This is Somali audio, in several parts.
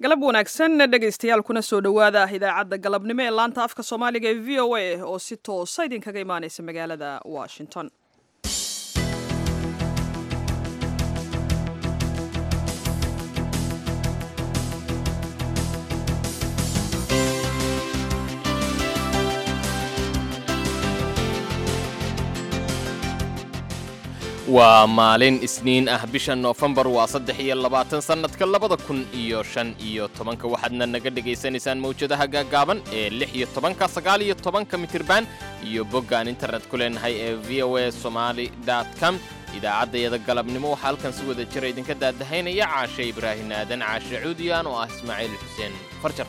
galab wanaagsan dhegaystayaal kuna soo dhowaada idaacadda galabnimo ee laanta afka soomaaliga ee v o a oo si toosa idinkaga imaaneysa magaalada washington waa maalin isniin ah bisha noofembar waa saddex iyo labaatan sannadka labada kun iyo shan iyo tobanka waxaadna naga dhegaysanaysaan mawjadaha gaaggaaban ee lix iyo tobanka sagaal iyo tobanka mitirban iyo boggaan internet ku leenahay ee v o a somaali com idaacaddayada galabnimo waxaa halkan si wada jira idinka daadahaynaya caashe ibraahim aadan caashe cuudiyaan oo ah ismaaciil xuseen farjar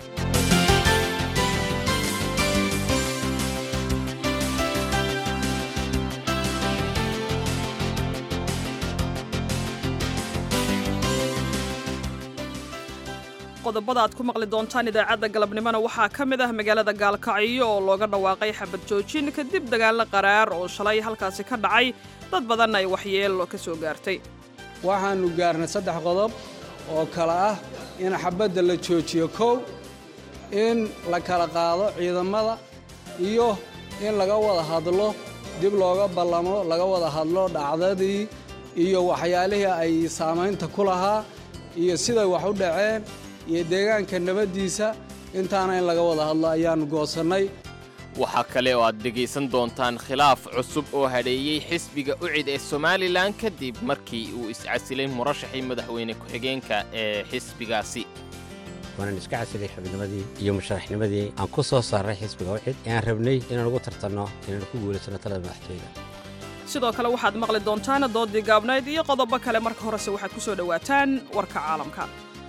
qodobada aad ku maqli doontaan idaacadda galabnimona waxaa ka mid ah magaalada gaalkacyo oo looga dhawaaqay xabad joojin kadib dagaallo qaraar oo shalay halkaasi ka dhacay dad badanna ay waxyeelo ka soo gaartay waxaannu gaarnay saddex qodob oo kale ah in xabadda la joojiyo kow in la kala qaado ciidamada iyo in laga wada hadlo dib looga ballamo laga wada hadlo dhacdadii iyo waxyaalihii ay saamaynta ku lahaa iyo siday wax u dhaceen iyo deegaanka nabaddiisa intaana in laga wada hadlo ayaannu goosannay waxaa kale oo aad dhegaysan doontaan khilaaf cusub oo hadheeyey xisbiga ucid ee somalilan kadib markii uu iscasilay murashaxii madaxweyne ku-xigeenka ee xisbigaasi waanan iska casilay xubnimadii iyo musharaxnimadii aan ku soo saaray xisbiga ucid ee aan rabnay inaan ugu tartanno inaan ku guulaysanno talada madaxtooyda sidoo kale waxaad maqli doontaan doodii gaabnayd iyo qodobo kale marka horese waxaad ku soo dhowaataan warka caalamka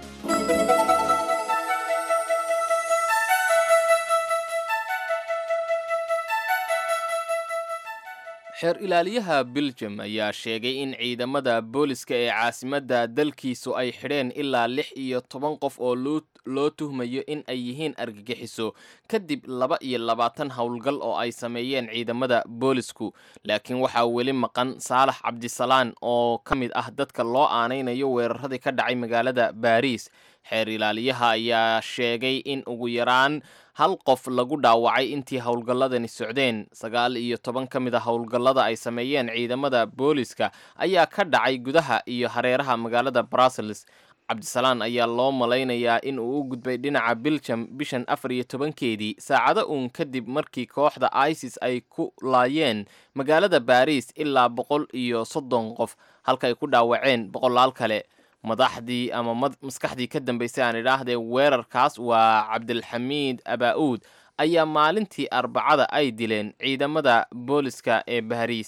xeer ilaaliyaha beljum ayaa sheegay in ciidamada booliska ee caasimadda dalkiisu ay xidheen ilaa lix iyo toban qof oo loo tuhmayo in ay yihiin argagixiso kadib laba iyo labaatan howlgal oo ay sameeyeen ciidamada boolisku laakiin waxaa weli maqan saalax cabdisalaan oo ka mid ah dadka loo aanaynayo weeraradii ka dhacay magaalada baariis xeer ilaaliyaha ayaa sheegay in ugu yaraan hal qof lagu dhaawacay intii howlgalladani socdeen sagaal iyo toban ka mid a howlgallada ay sameeyeen ciidamada booliska ayaa ka dhacay gudaha iyo hareeraha magaalada brussels cabdisalaan ayaa loo malaynayaa in uu u gudbay dhinaca biljam bishan afar iyo tobankeedii saacado uun kadib markii kooxda isis ay ku laayeen magaalada baariis ilaa boqol iyo soddon qof halkaay ku dhaawaceen boqolaal kale madaxdii ama maskaxdii ka dambaysay aan idhaahdee weerarkaas waa cabdilxamiid abaa-uud ayaa maalintii arbacada ay dileen ciidamada booliska ee baariis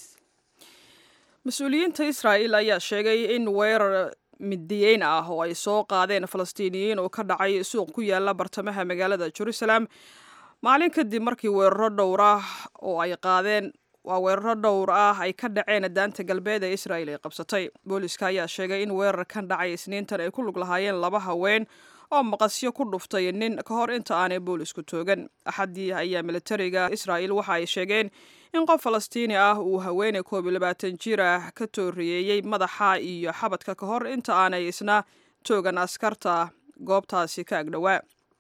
mas-uuliyiinta israa'il ayaa sheegay in weerar midiyeyn ah oo ay soo qaadeen falastiiniyiin oo ka dhacay suuq ku yaala bartamaha magaalada jerusalem maalin kadib markii weeraro dhowr ah oo ay qaadeen waa weeraro dhowr ah ay ka dhaceen daanta galbeed ee israa'il ay qabsatay booliska ayaa sheegay in weerarkan dhacay isniintan ay ku lug lahaayeen laba haween oo maqasyo ku dhuftay nin ka hor inta aanay boolisku toogan axaddii ayaa militariga israa'il waxa ay sheegeen in qof falastiini ah uu haweeney koob iyo labaatan jir ah ka tooriyeeyey madaxa iyo xabadka ka hor inta aanay isna toogan askarta goobtaasi ka agdhowaa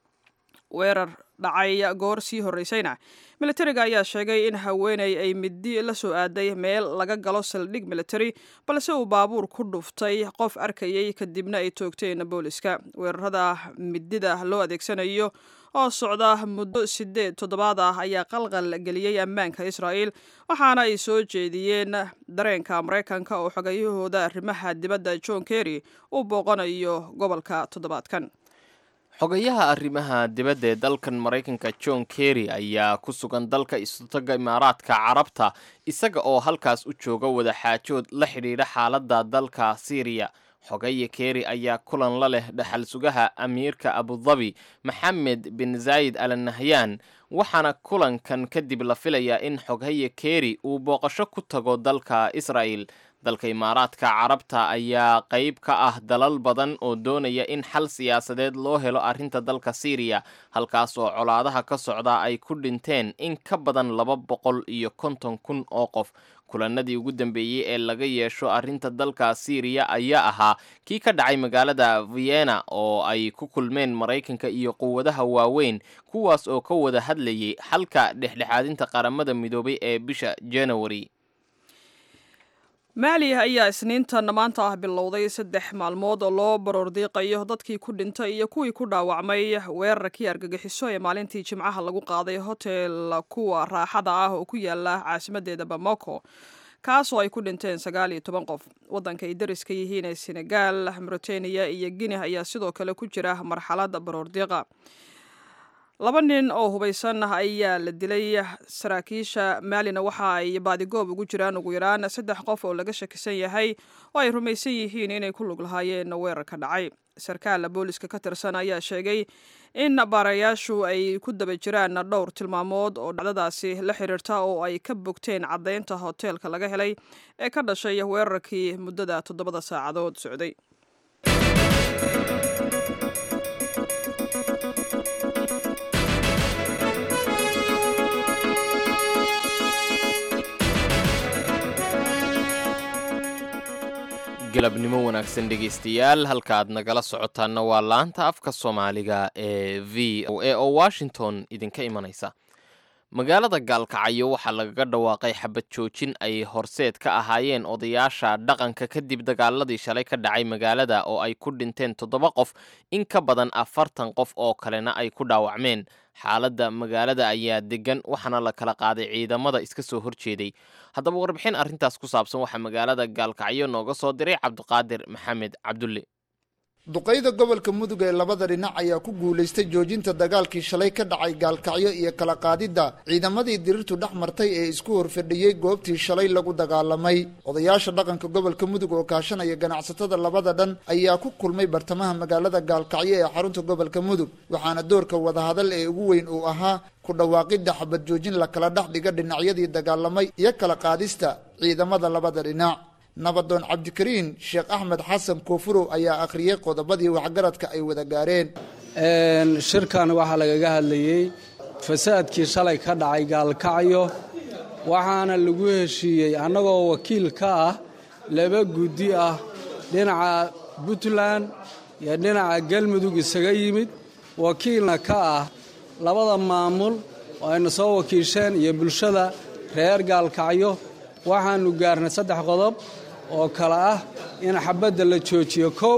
weerar dhacay goor sii horreysayna militariga ayaa sheegay in haweeney ay midi la soo aaday meel laga galo saldhig military balse uu baabuur ku dhuftay qof arkayay kadibna ay toogteen booliska weerarada midida loo adeegsanayo oo socda muddo sideed toddobaad ah ayaa qalqal geliyey ammaanka israa'il waxaana ay soo jeediyeen dareenka maraykanka oo xogayahooda arrimaha dibadda john kerry uu booqanayo gobolka toddobaadkan xogayaha arrimaha dibadda ee dalkan maraykanka john kerry ayaa ku sugan dalka isutaga imaaraadka carabta isaga oo halkaas u jooga wadaxaajood la xidhiidha xaaladda dalka syriya xogaya kerry ayaa kulan la leh dhaxal sugaha amiirka abudabi maxamed bin zaayid al nahyan waxaana kulankan kadib la filayaa in xoghaye kerry uu booqasho ku tago dalka israa'el dalka imaaraadka carabta ayaa qayb ka ah dalal badan oo doonaya in xal siyaasadeed loo helo arrinta dalka syriya halkaas oo colaadaha ka socda ay ku dhinteen in ka badan laba boqol iyo konton kun oo qof kulanadii ugu dambeeyey ee laga yeesho arrinta dalka siiriya ayaa ahaa kii ka dhacay magaalada vienna oo ay ku kulmeen maraykanka iyo quwadaha waaweyn kuwaas oo ka wada hadlayay xalka dhexdhexaadinta qaramada midoobay ee bisha january maali ayaa isniintan maanta ah bilowday saddex maalmood oo loo baroordiiqayo dadkii ku dhintay iyo kuwii ku dhaawacmay weerarkii argagixiso ee maalintii jimcaha lagu qaaday hotel kuwa raaxada ah oo ku yaala caasimadeeda bamako kaasoo ay ku dhinteen sagaal iyo toban qof waddanka ay dariska yihiin ee senegal mauritania iyo guinea ayaa sidoo kale ku jira marxalad baroordiiqa laba nin oo hubaysan ayaa la dilay saraakiisha maalina waxa ay baadigoob ugu jiraan ugu yaraan saddex qof oo laga shakisan yahay oo ay rumaysan yihiin inay ku lug lahaayeen weerarka dhacay sarkaal booliska ka tirsan ayaa sheegay in baarayaashu ay ku daba jiraan dhowr tilmaamood oo dhacdadaasi la xiriirta oo ay ka bogteen caddaynta hoteelka laga helay ee ka dhashay weerarkii muddada toddobada saacadood socday galabnimo wanaagsan dhegaystayaal halkaaad nagala socotaanna waa laanta afka soomaaliga ee v o a oo washington idinka imanaysa magaalada gaalkacyo waxaa lagaga dhawaaqay xabad joojin ay horseed ka ahaayeen odayaasha dhaqanka kadib dagaaladii shalay ka dhacay magaalada oo ay ku dhinteen toddoba qof in ka badan afartan qof oo kalena ay ku dhaawacmeen xaaladda magaalada ayaa degan waxaana la kala qaaday ciidamada iska soo horjeeday haddaba warbixin arrintaas ku saabsan waxaa magaalada gaalkacyo nooga soo diray cabdiqaadir maxamed cabdulle duqayda gobolka mudug ee labada dhinac ayaa ku guulaystay joojinta dagaalkii shalay ka dhacay gaalkacyo iyo kala qaadidda ciidamadii dirirtu dhex martay ee isku horfadhiyey goobtii shalay lagu dagaalamay odayaasha dhaqanka gobolka mudug oo kaashanaya ganacsatada labada dhan ayaa ku kulmay bartamaha magaalada gaalkacyo ee xarunta gobolka mudug waxaana doorka wadahadal ee ugu weyn uu ahaa ku dhawaaqidda xabad joojin la kala dhex dhiga dhinacyadii dagaalamay iyo kala qaadista ciidamada labada dhinac nabadoon cabdikariin sheekh axmed xasan koofurow ayaa akhriyey qodobadii waxgaradka ay wada gaareen shirkan waxaa lagaga hadlayey fasaadkii shalay ka dhacay gaalkacyo waxaana lagu heshiiyey annagoo wakiil ka ah laba guddi ah dhinaca puntland iyo dhinaca galmudug isaga yimid wakiilna ka ah labada maamul oo ayna soo wakiisheen iyo bulshada reer gaalkacyo waxaannu gaarnay saddex qodob oo kale ah in xabadda la joojiyo kow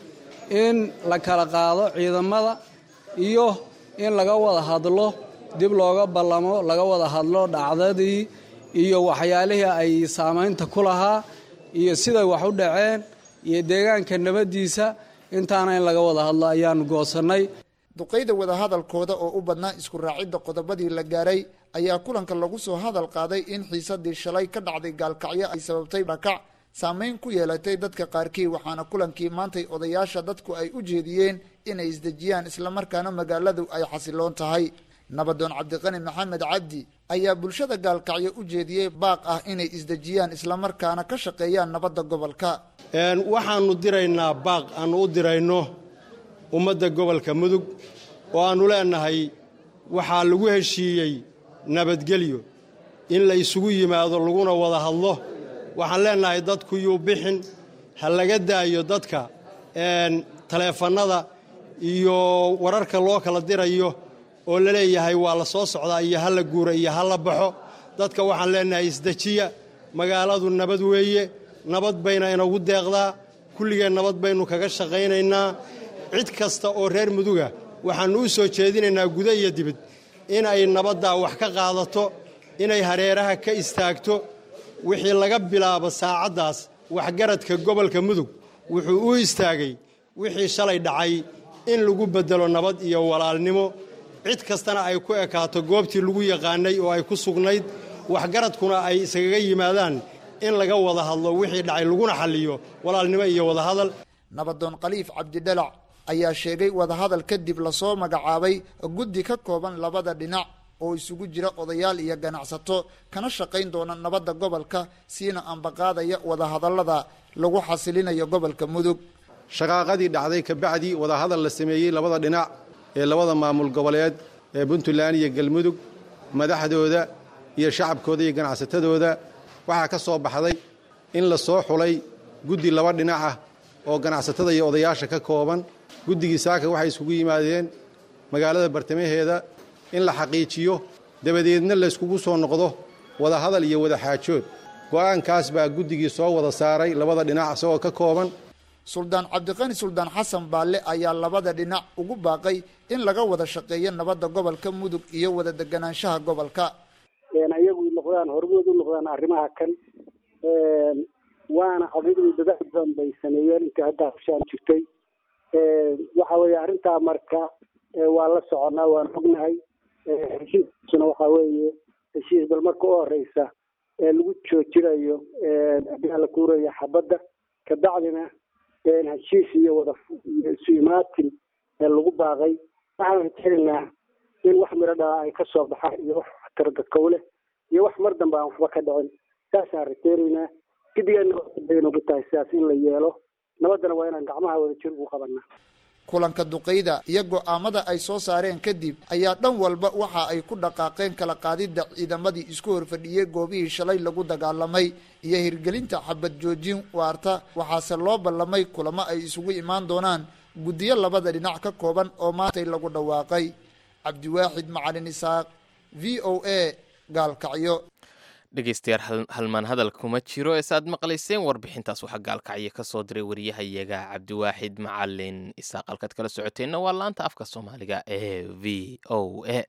in la kala qaado ciidamada iyo in laga wada hadlo dib looga ballamo laga wada hadlo dhacdadii iyo waxyaalihii ay saamaynta ku lahaa iyo siday wax u dhaceen iyo deegaanka nabaddiisa intaana in laga wada hadlo ayaannu goosannay duqayda wadahadalkooda oo u badnaa isku raacidda qodobadii la gaaray ayaa kulanka lagu soo hadal qaaday in xiisadii shalay ka dhacday gaalkacyo ay sababtay dhakac saameyn ku yeelatay dadka qaarkii waxaana kulankii maantay odayaasha dadku ay u jeediyeen inay isdejiyaan islamarkaana magaaladu ay xasiloon tahay nabadoon cabdiqani maxamed cabdi ayaa bulshada gaalkacyo u jeediyey baaq ah inay isdejiyaan islamarkaana ka shaqeeyaan nabadda gobolka waxaannu diraynaa baaq aannu u dirayno ummadda gobolka mudug oo aannu leennahay waxaa lagu heshiiyey nabadgelyo in la isugu yimaado laguna wada hadlo waxaan leennahay dadku yuu bixin ha laga daayo dadka taleefannada iyo wararka loo kala dirayo oo la leeyahay waa la soo socdaa iyo ha la guura iyo ha la baxo dadka waxaan leennahay isdejiya magaaladu nabad weeye nabad bayna inagu deeqdaa kulligeen nabad baynu kaga shaqaynaynaa cid kasta oo reer muduga waxaannu u soo jeedinaynaa guda iyo dibid inay nabaddaa wax ka qaadato inay hareeraha ka istaagto wixii laga bilaabo saacaddaas waxgaradka gobolka mudug wuxuu u istaagay wixii shalay dhacay in lagu beddelo nabad iyo walaalnimo cid kastana ay ku ekaato goobtii lagu yaqaanay oo ay ku sugnayd waxgaradkuna ay isagaga yimaadaan in laga wada hadlo wixii dhacay laguna xalliyo walaalnimo iyo wadahadal nabadoon khaliif cabdidhalac ayaa sheegay wadahadal kadib lasoo magacaabay guddi ka kooban labada dhinac oo isugu jira odayaal iyo ganacsato kana shaqayn doona nabadda gobolka siina ambaqaadaya wadahadallada lagu xasilinayo gobolka mudug shaqaaqadii dhacday kabacdii wadahadal la sameeyey labada dhinac ee labada maamul goboleed ee puntland iyo galmudug madaxdooda iyo shacabkooda iyo ganacsatadooda waxaa ka soo baxday in la soo xulay guddi laba dhinac ah oo ganacsatada iyo odayaasha ka kooban guddigii saaka waxay iskugu yimaadeen magaalada bartamaheeda in la xaqiijiyo dabadeedna layskugu soo noqdo wadahadal iyo wada xaajood go'aankaas baa guddigii soo wada saaray labada dhinac isagoo ka kooban suldaan cabdiqani suldaan xasan baalle ayaa labada dhinac ugu baaqay in laga wada shaqeeyo nabadda gobolka mudug iyo wada deganaanshaha gobolka ayagu noqdaan hormood u noqdaan arrimaha kan waana adigu dadaal badan bay sameeyeen intii hadda hushaan jirtay waxa weeye arrintaa marka waa la soconaa waan ognahay heshiiskuna waxa weeye heshiis bal marka u horeysa ee lagu joojinayo ayaa la kuuraya xabadda kabacdina heshiis iyo wada isu imaatin ee lagu baaqay waxaan rajaynaynaa in wax miro dhala ay ka soo baxaan iyo wax waxtar dadkowle iyo wax mar dambe aan waxba ka dhicin saasaan rajaynaynaa gidigeenna bay nagu tahay sidaas in la yeelo nabaddana waa inaan gacmaha wada jir ugu qabanaa kulanka duqayda iyo go'aamada ay soo saareen kadib ayaa dhan walba waxa ay ku dhaqaaqeen kala qaadidda ciidamadii isku horfadhiyey goobihii shalay lagu dagaalamay iyo hirgelinta xabad joojin waarta waxaase loo ballamay kulamo ay isugu imaan doonaan guddiyo labada dhinac ka kooban oo maantay lagu dhawaaqay cabdiwaaxid macalin isaaq v o a gaalkacyo dhegeystayaal halmaan hadal kuma jiro ee saaad maqlayseen warbixintaas waxaa gaalkacyo ka soo diray wariyahayaga cabdiwaaxid macalin isaaq halkaad kala socoteenna waa laanta afka soomaaliga ee v o a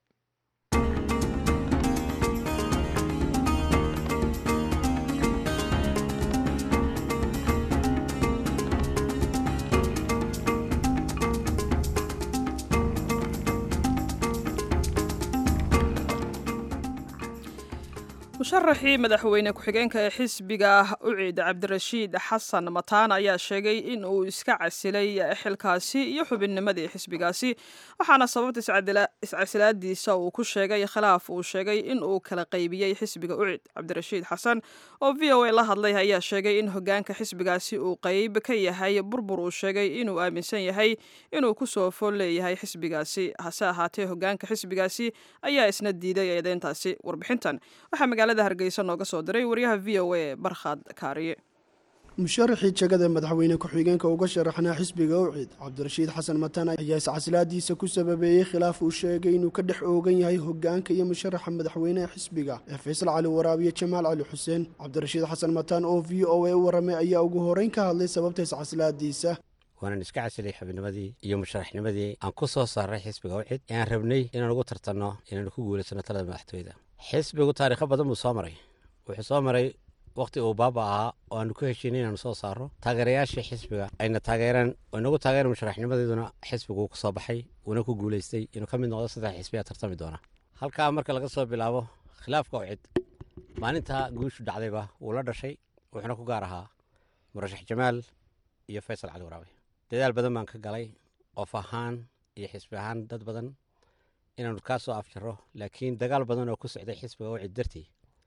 musharaxii madaxweyne ku-xigeenka ee xisbiga uciid cabdirashiid xasan mataan ayaa sheegay in uu iska casilay xilkaasi iyo xubinnimadii xisbigaasi waxaana sababta iscasilaadiisa uu ku sheegay khilaaf uu sheegay in uu kala qaybiyey xisbiga uciid cabdirashiid xasan oo v o a la hadlay ayaa sheegay in hogaanka xisbigaasi uu qeyb ka yahay burbur uu sheegay inuu aaminsan yahay inuu kusoo fool leeyahay xisbigaasi hase ahaatee hogaanka xisbigaasi ayaa isna diiday eedeyntaasi warbixintan waxaa magaalada hargeysa nooga soo diray wariyaha v o a barkhad kaariye musharaxii jegada madaxweyne ku-xigeenka uga sharaxnaa xisbiga ucid cabdirashiid xasan mataan ayaa iscasilaadiisa ku sababeeyey khilaaf uu sheegay inuu ka dhex oogan yahay hogaanka iyo musharaxa madaxweyneha xisbiga ee faysal cali waraabiye jamaal cali xuseen cabdirashiid xasan mataan oo v o a u waramay ayaa ugu horeyn ka hadlay sababta iscasilaadiisa waanan iska casilay xubinnimadii iyo musharaxnimadii aan ku soo saaray xisbiga ucid ee aan rabnay inaan ugu tartanno inaanu ku guulaysano talada madaxtooyada xisbigu taariikho badan buu soo maray wuxuu soo maray wakhti uu baaba ahaa oo aanu ku heshiinay inaanu soo saaro taageerayaashii xisbiga ayna taageereen oo inagu taageeran musharaxnimadeeduna xisbigu ku soo baxay uuna ku guulaystay inuu ka mid noqdo saddex xisbiyaa tartami doona halkaa marka laga soo bilaabo khilaafka ucid maalintaa guushu dhacdayba wuu la dhashay wuxuuna ku gaar ahaa murashax jamaal iyo faysal cali waraabe dadaal badan baan ka galay qof ahaan iyo xisbi ahaan dad badan inaanu kaa soo afjaro laakiin dagaal badan oo ku socday xisbiga ucid dartii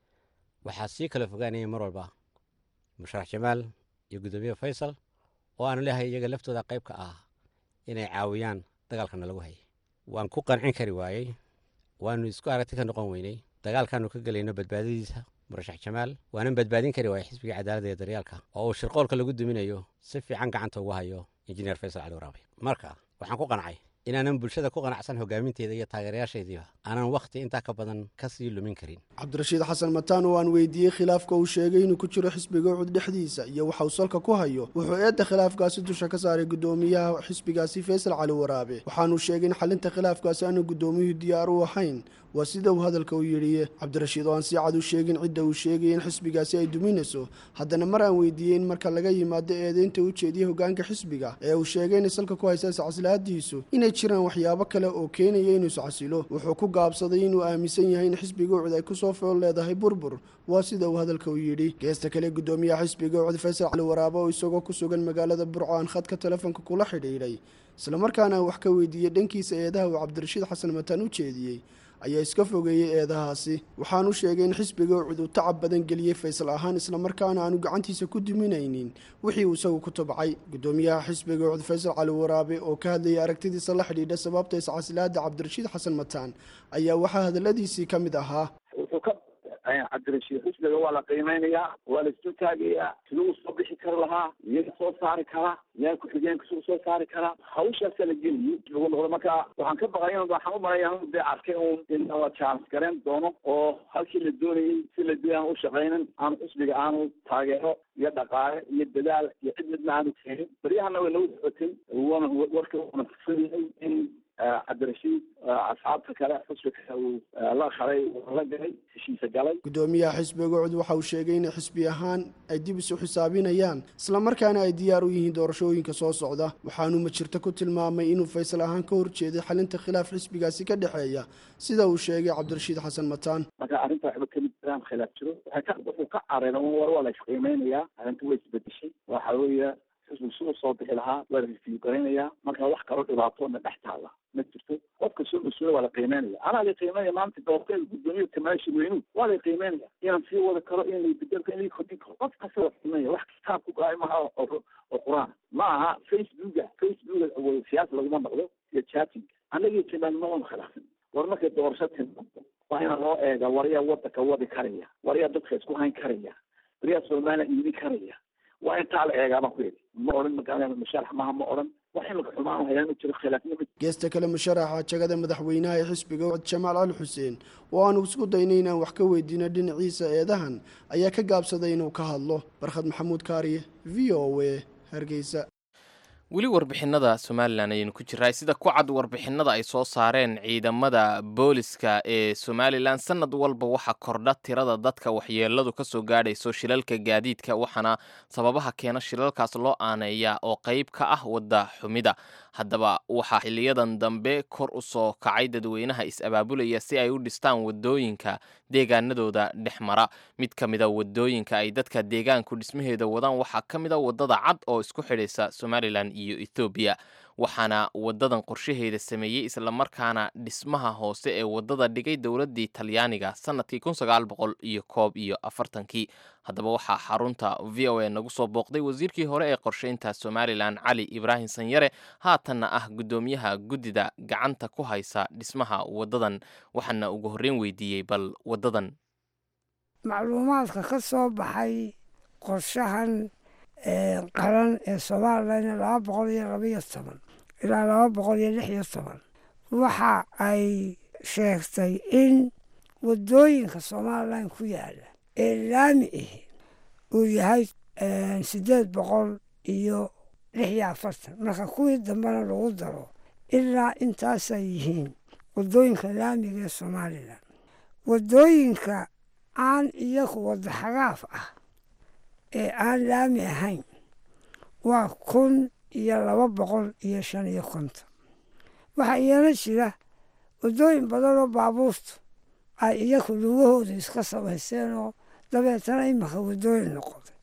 waxaa sii kala fogaanayay mar walba musharax jamaal iyo guddoomiye faysal oo aanu leehay iyaga laftooda qayb ka ah inay caawiyaan dagaalkana lagu hayay waan ku qancin kari waayey waanu isku aragti ka noqon weynay dagaalkaanu ka gelayno badbaadadiisa murashax jamaal waanan badbaadin kari waayey xisbiga cadaaladda iyo daryaalka oo uu shirqoolka lagu duminayo si fiican gacanta ugu hayo injineer faysal cali waraabe marka waxaan ku qancay inaanan bulshada ku qanacsan hogaaminteeda iyo taageerayaashaydiiba aanan wakhti intaa ka badan ka sii lumin karin cabdirashiid xasan mataan oo aan weydiiyey khilaafka uu sheegay inuu ku jiro xisbiga ucud dhexdiisa iyo waxa uu salka ku hayo wuxuu eedda khilaafkaasi dusha ka saaray guddoomiyaha xisbigaasi faysal cali waraabe waxaanuu sheegay in xalinta khilaafkaasi aanu guddoomiyuhu diyaar u ahayn waa sida uu hadalka u yidhi cabdirashiid oo aan si cad u sheegin cidda uu sheegay in xisbigaasi ay duminayso haddana mar aan weydiiyey in marka laga yimaado eedeynta u jeediyey hogaanka xisbiga ee uu sheegay inay salka ku haysa iscasilaadiisu inay jiraan waxyaabo kale oo keenaya inuu iscasilo wuxuu ku gaabsaday inuu aaminsan yahay in xisbiga ucud ay kusoo fool leedahay burbur waa sida uu hadalka u yidhi geesta kale guddoomiyaha xisbiga ucud faysal cali waraabo oo isagoo ku sugan magaalada burco aan khadka telefoonka kula xidhiidhay islamarkaana wax ka weydiiyey dhankiisa eedaha uu cabdirashiid xasan mataan u jeediyey ayaa iska fogeeyey eedahaasi waxaanu sheegay in xisbiga ucud uu tacab badan geliyey faysal ahaan islamarkaana aanu gacantiisa ku duminaynin wixii uu isagu ku tabcay guddoomiyaha xisbiga ucud faysal cali waraabe oo ka hadlayay aragtidiisa la xidhiidha sababta iscasilaada cabdirashiid xasan mataan ayaa waxaa hadaladiisii ka mid ahaa wuxuu ka cabdirashiid xusniga waa la qiimeynayaa waa la isdul taagayaa siduu soo bixi kari lahaa iyaga soo saari karaa yaa ku-xigeenka siduu soo saari karaa hawshaasaa la geliyo lagu noqdo marka waxaan ka baqay in waxaan u malaya anu dee arkay un in la chance gareyn doono oo halkii la doonayay si la doonay aan u shaqaynin aan xusniga aanu taageero iyo dhaqaale iyo dadaal iyo cid midna aanu keenin baryahana way nagu socotay wana warka wana kusanyahay in cabdirashiid asxaabta kale xusbiga kale uu la khalay la galay heshiisa galay gudoomiyaha xisbiga ucud waxa uu sheegay in xisbi ahaan ay dib isu xisaabinayaan islamarkaana ay diyaar u yihiin doorashooyinka soo socda waxaanuu majirto ku tilmaamay inuu faysal ahaan ka horjeeday xalinta khilaaf xisbigaasi ka dhexeeya sida uu sheegay cabdirashiid xasan mataan marka arrinta waxba kamid jiraan khilaaf jiro waxay ka wuxuu ka careera war waa la isqiimeynayaa arrinta way isbedeshay waxa weeye xisbigu si uu soo bixi lahaa waa la review garaynayaa marka wax kaloo dhibaatoona dhex taala ma jirto qofka soo mas-uula waa la qiimeynaya anaa la qiimeynaya maanta doortee gudoomiya kamaashi weynu waa la qiimeynaya inaan sii wada karo in la bedelka in la kordhin karo qof kasta la qiimeynaya wax kitaab ku gaay maha oo oo qur-aan ma aha facebooka facebooka siyaasa laguma noqdo iyo chatting annagii timaan ma wana khilaafin war markay doorasho timaado waa ina loo eega waryaa wadanka wadi karaya waryaa dadka isku hayn karaya waryaa soomaaliya iibin karaya waa intaa la eegaa baan ku yidhi ma odhan magaalada musharax maaha ma odhan wax imika xumaan hayaa ma jiro khilaafnimo geesta kale musharaxa jagada madaxweynaha ee xisbiga ucud jamaal cali xuseen oo aanu isku daynay inaan wax ka weydiino dhinaciisa eedahan ayaa ka gaabsaday inuu ka hadlo barkhad maxamuud kaariye v o a hargeysa weli warbixinada somalilan ayaynu ku jiraa sida ku cad warbixinada ay soo saareen ciidamada booliska ee somalilan sanad walba waxaa kordha tirada dadka waxyeeladu ka soo gaadhayso shilalka gaadiidka waxaana sababaha keena shilalkaas loo aaneeyaa oo qayb ka ah wadda xumida haddaba waxaa xiliyadan dambe kor u soo kacay dadweynaha is-abaabulaya si ay u dhistaan wadooyinka deegaanadooda dhex mara mid ka mida wadooyinka ay dadka deegaanku dhismaheeda wadaan waxaa ka mid a wadada cad oo isku xidhaysa somalilan iyo ethoobiya waxaana wadadan qorshaheeda sameeyey islamarkaana dhismaha hoose ee wadada dhigay dowladii talyaaniga sanadkii kun sagaal boqol iyo koob iyo afartankii haddaba waxaa xarunta v o a nagu soo booqday wasiirkii hore ee qorsheynta somalilan cali ibraahim sanyare haatanna ah guddoomiyaha guddida gacanta ku haysa dhismaha wadadan waxaana ugu horreyn weydiiyey bal wadadan macluumaadka ka soo baxay qorshahan qaran ee somalilan laba boqol iyo labaiyo toban ilaa laba boqol iyo lix iyo toban waxa ay sheegtay in wadooyinka somalilan ku yaala ee laami ahi uu yahay siddeed boqol iyo lix iyo afartan marka kuwii dambena lagu daro ilaa intaasay yihiin wadooyinka laamiga ee somalilan wadooyinka aan iyagu wadda xagaaf ah ee aan laami ahayn waa kun iyo laba boqol iyo shan iyo konton waxaa iyana jira waddooyin badan oo baabuurtu ay iyagu lugahooda iska samaysteen oo dabeetana imaka waddooyin noqotay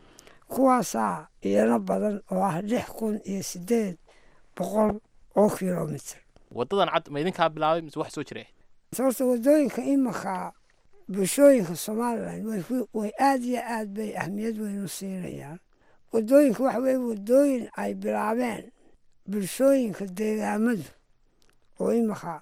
kuwaasaa iyana badan oo ah lix kun iyo siddeed boqol oo kilomitr wadadan cad ma idinkaa bilaabay mise wax soo jira horta waddooyinka imaka bulshooyinka somalilan way aad iyo aad bay ahmiyad weyn u siinayaan waddooyinka waxa weye waddooyin ay bilaabeen bulshooyinka deegaamadu oo imaka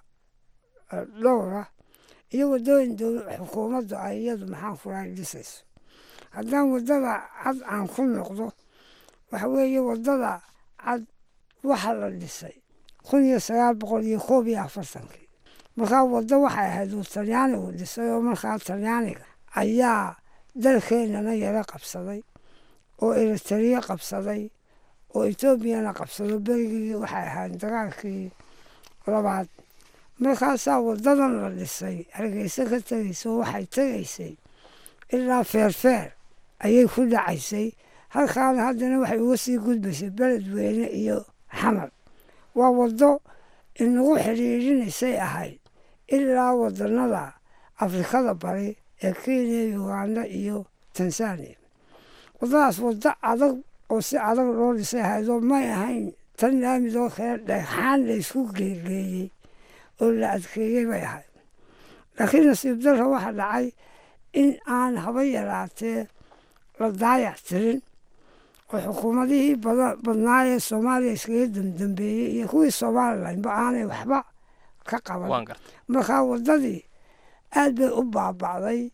dhowra iyo waddooyin xukuumaddu ay iyadu maxaan kulahay dhisayso haddaan waddada cad aan ku noqdo waxa weeye waddada cad waxa la dhisay kun iyo sagaal boqol iyo koob iyo afartankii markaa waddo waxay ahayd uu talyaanigu dhisay oo markaa talyaaniga ayaa dalkeennana yaro qabsaday oo eritariya qabsaday oo etoobiyana qabsado berigii waxay ahayd dagaalkii labaad markaasaa waddadan la dhisay hargeysa ka tegaysay waxay tegaysay ilaa feerfeer ayay ku dhacaysay halkaana haddana waxay uga sii gudbaysay beledweyne iyo xamar waa waddo inagu xidhiidhinaysay ahayd ilaa wadanada afrikada bari ee kenya uganda iyo tanzania waddadaas waddo adag oo si adag loo dhisay ahaydoo may ahayn tan laamidoo kale dhagxaan la isku geegeeyey oo la adkeeyey bay ahayd laakiin nasiib darra waxaa dhacay in aan haba yaraatee la daayac tirin oo xukuumadihii badnaa ee soomaaliya iskaga damdambeeyey iyo kuwii somalilanba aanay waxba ka qaban markaa waddadii aad bay u baaba'day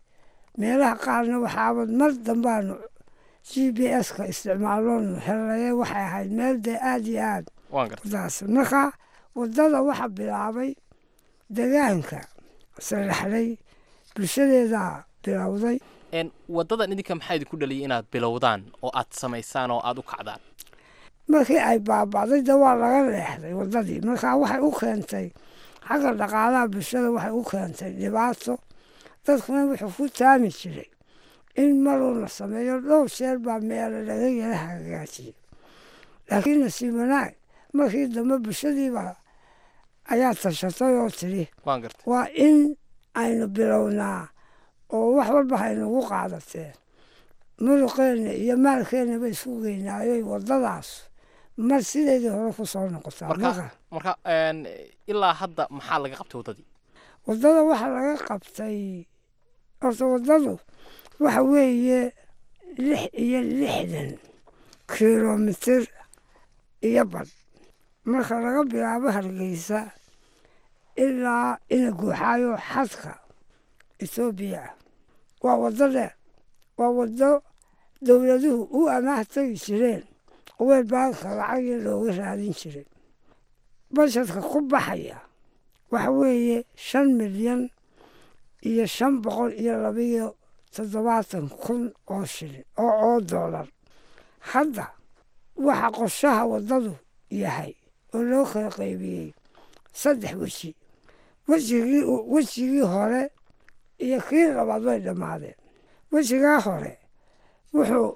meelaha qaarna waxaabad mar dambaanu g b s-ka isticmaaloonu helaye waxay ahayd meel dee aada iyo aad wadaas marka wadada waxa bilaabay degaanka saraxday bulshadeedaa bilowday wadadan idinka maxaa idinku dhaliyay inaad bilowdaan oo aad samaysaan oo aada u kacdaan markii ay baaba'day de waa laga leexday wadadii markaa waxay u keentay xagga dhaqaalaha bulshada waxay u keentay dhibaato dadkuna wuxuu ku taami jiray in maruu la sameeyo dhowr sheer baa meelo laga yala hagaajiyay laakiin nasiib wanaag markii dambe bulshadiiba ayaa tashatay oo tidhi waa in aynu bilownaa oo wax walba haynagu qaadateen muruqeenna iyo maalkeenna ba isku geynaayoy wadadaas mar sideedii hore ku soo noqotaa marka ilaa hadda maxaa laga qabtay waddadii waddada waxaa laga qabtay horta waddadu waxa weeye lix iyo lixdan kilomitir iyo badh marka laga bilaabo hargeysa ilaa ina guuxaayo xadka etoobiya ah waa waddo dheer waa waddo dowladuhu u amaah tegi jireen weel baanka lacagii looga raadin jiray bashadka ku baxaya waxa weeye shan milyan iyo shan boqol iyo labiyo toddobaatan kun oo shilin oo oo doolar hadda waxa qorshaha waddadu yahay oo loo kala qaybiyey saddex weji wejigii wejigii hore iyo kii labaad way dhammaadeen wejigaa hore wuxuu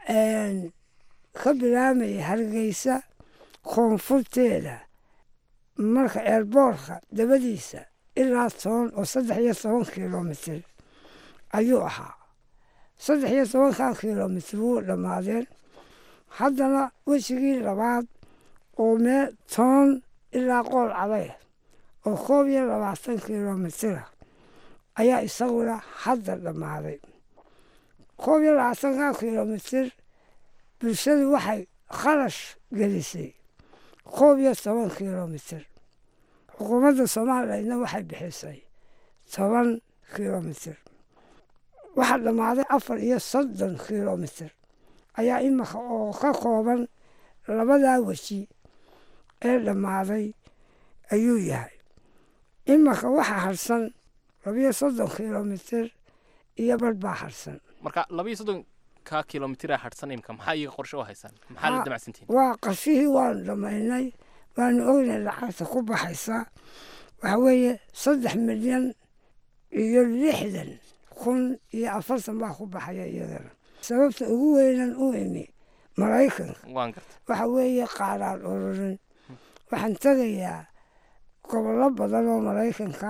ka bilaamayay hargeysa koonfurteeda marka eerboorka dabadiisa ilaa toban oo saddex iyo toban kilomitir ayuu ahaa saddex iyo tobankaa kilomitir wuu dhammaadeen haddana wejigii labaad oo mee toban ilaa qool caday oo koob iyo labaatan kilomitira ayaa isaguna hadda dhammaaday koob iyo labaatankaa kilomitir bulshadu waxay kharash gelisay koob iyo toban kilomitir xukuumadda somalilandna waxay bixisay toban kilomitir waxaa dhammaaday afar iyo soddon kilomitir ayaa imika oo ka kooban labadaa weji ee dhammaaday ayuu yahay imika waxaa harsan labiyo soddon kilomitir iyo badh baa harsan marka labiyo soddonka kilomitira harsan imka maxaa iyaga qorshe u haysaan maxaa la damacsantihin waa qashihii waanu dhammaynay waanu ognay lacagta ku baxaysa waxa weeye saddex milyan iyo lixdan kun iyo afartan baa ku baxaya iyadana sababta ugu weynan u imi maraykanka waxa weeye qaaraan ururin waxaan tegayaa gobollo badan oo maraykanka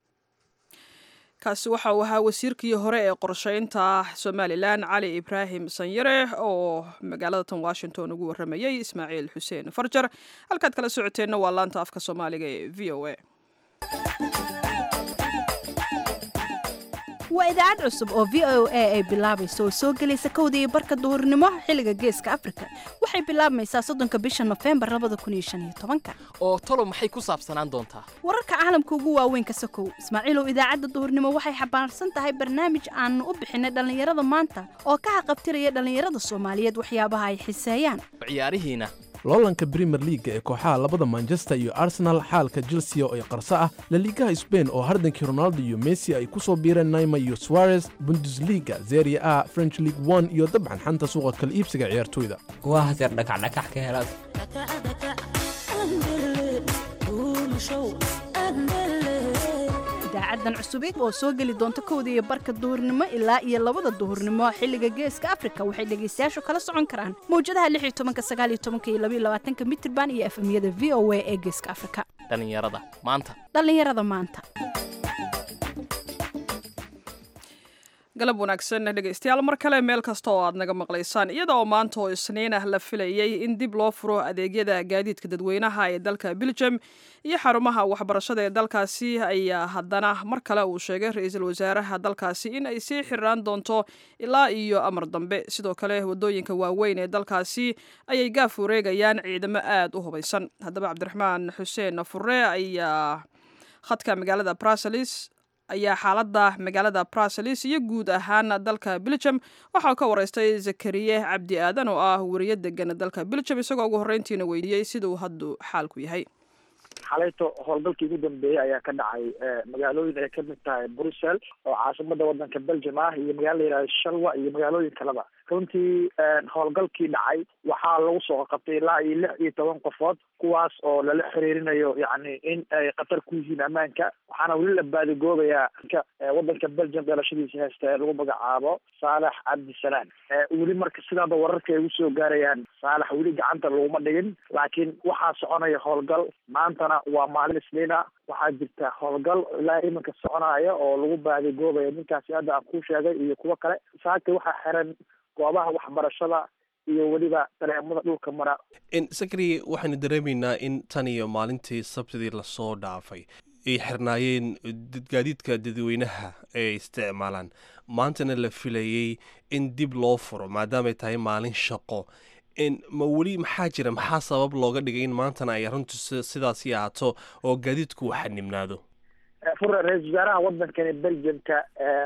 kaasi waxa uu ahaa wasiirkii hore ee qorsheynta somalilan cali ibraahim sanyare oo magaalada tan washington ugu waramayay ismaaciil xuseen farjar halkaad kala socoteenna waa laanta afka soomaaliga ee v o a waa idaacad cusub oo v o a ay bilaabayso oo soo gelaysa kowda iyo barka duhurnimo xilliga geeska afrika waxay bilaabmaysaa soddonka bisha nofembar labada kun iyo shan iyo tobanka oo talo maxay ku saabsanaan doontaa wararka caalamka ugu waaweyn ka sokow ismaaciilow idaacadda duhurnimo waxay xambaarsan tahay barnaamij aanu u bixinay dhallinyarada maanta oo ka haqabtiraya dhallinyarada soomaaliyeed waxyaabaha ay xiseeyaan ciyaarihiina loolanka brimer liaga ee kooxaha labada manchester iyo arsenal xaalka chelsea oo ay qarso ah laliigaha sbain oo hardankii ronaldo iyo messi ay ku soo biireen naima iyo suarez bundesliga zeria a french league one iyo dabcan xanta suuqa kala iibsiga ciyaartoyda waa haseer dhakacdhakax ka helaad idaacadan cusubeed oo soo geli doonta kowda iyo barka duhurnimo ilaa iyo labada duhurnimo xilliga geeska afrika waxay dhegaystayaashu kala socon karaan mawjadaha lix iyo tobanka sagaal iyo tobanka iyo labaiyo labaatanka mitirban iyo efemyada v o a ee geeska afrika dhallinyarada maanta dhallinyarada maanta galab wanaagsan dhegaystayaal mar kale meel kasta oo aad naga maqlaysaan iyada oo maanta oo isniin ah la filayay in dib loo furo adeegyada gaadiidka dadweynaha ee dalka belgium iyo xarumaha waxbarashada ee dalkaasi ayaa haddana mar kale uu sheegay ra-iisul wasaaraha dalkaasi in ay sii xiraan doonto ilaa iyo amar dambe sidoo kale wadooyinka waaweyn ee dalkaasi ayay gaaf wareegayaan ciidamo aada u hubaysan haddaba cabdiraxmaan xuseen fure ayaa khadka magaalada bruselis ayaa xaaladda magaalada bruseles iyo guud ahaan dalka belgium waxaa ka wareystay zakariye cabdi aadan oo ah weriye degan dalka belgium isagoo ugu horreyntiina weydiiyey siduu haddu xaalku yahay xalayto howlgalkii ugu dambeeyey ayaa ka dhacay magaalooyin ay kamid tahay brussel oo caasimada wadanka belgium ah iyo magaala la yihahdo shalwa iyo magaalooyin kaleba runtii howlgalkii dhacay waxaa lagu soo qabtay ilaa iyo lix iyo toban qofood kuwaas oo lala xiriirinayo yacni in ay khatar ku yihiin ammaanka waxaana weli la baadigoobayaa wadanka belgium dhalashadiisa haysta ee lagu magacaabo saalax cabdisalaan weli marka sidaaba wararka ay usoo gaarayaan saalax weli gacanta laguma dhigin laakiin waxaa soconaya howlgal maantana waa maalin isniina waxaa jirta howlgal ilaa iminka soconaya oo lagu baadigoobayo ninkaasi hadda aan kuu sheegay iyo kuwo kale saaka waxaa xiran goobaha waxbarashada iyo weliba dareemada dhulka mara sakri waxaynu dareemaynaa in tan iyo maalintii sabtidii lasoo dhaafay ay xirnaayeen gaadiidka dadweynaha ee isticmaalaan maantana la filayey in dib loo furo maadaamay tahay maalin shaqo ma weli maxaa jira maxaa sabab looga dhigay in maantana ay arrintu sidaasi ahaato oo gaadiidku uu xanibnaado fure ra-isul wasaaraha wadankani belgiumka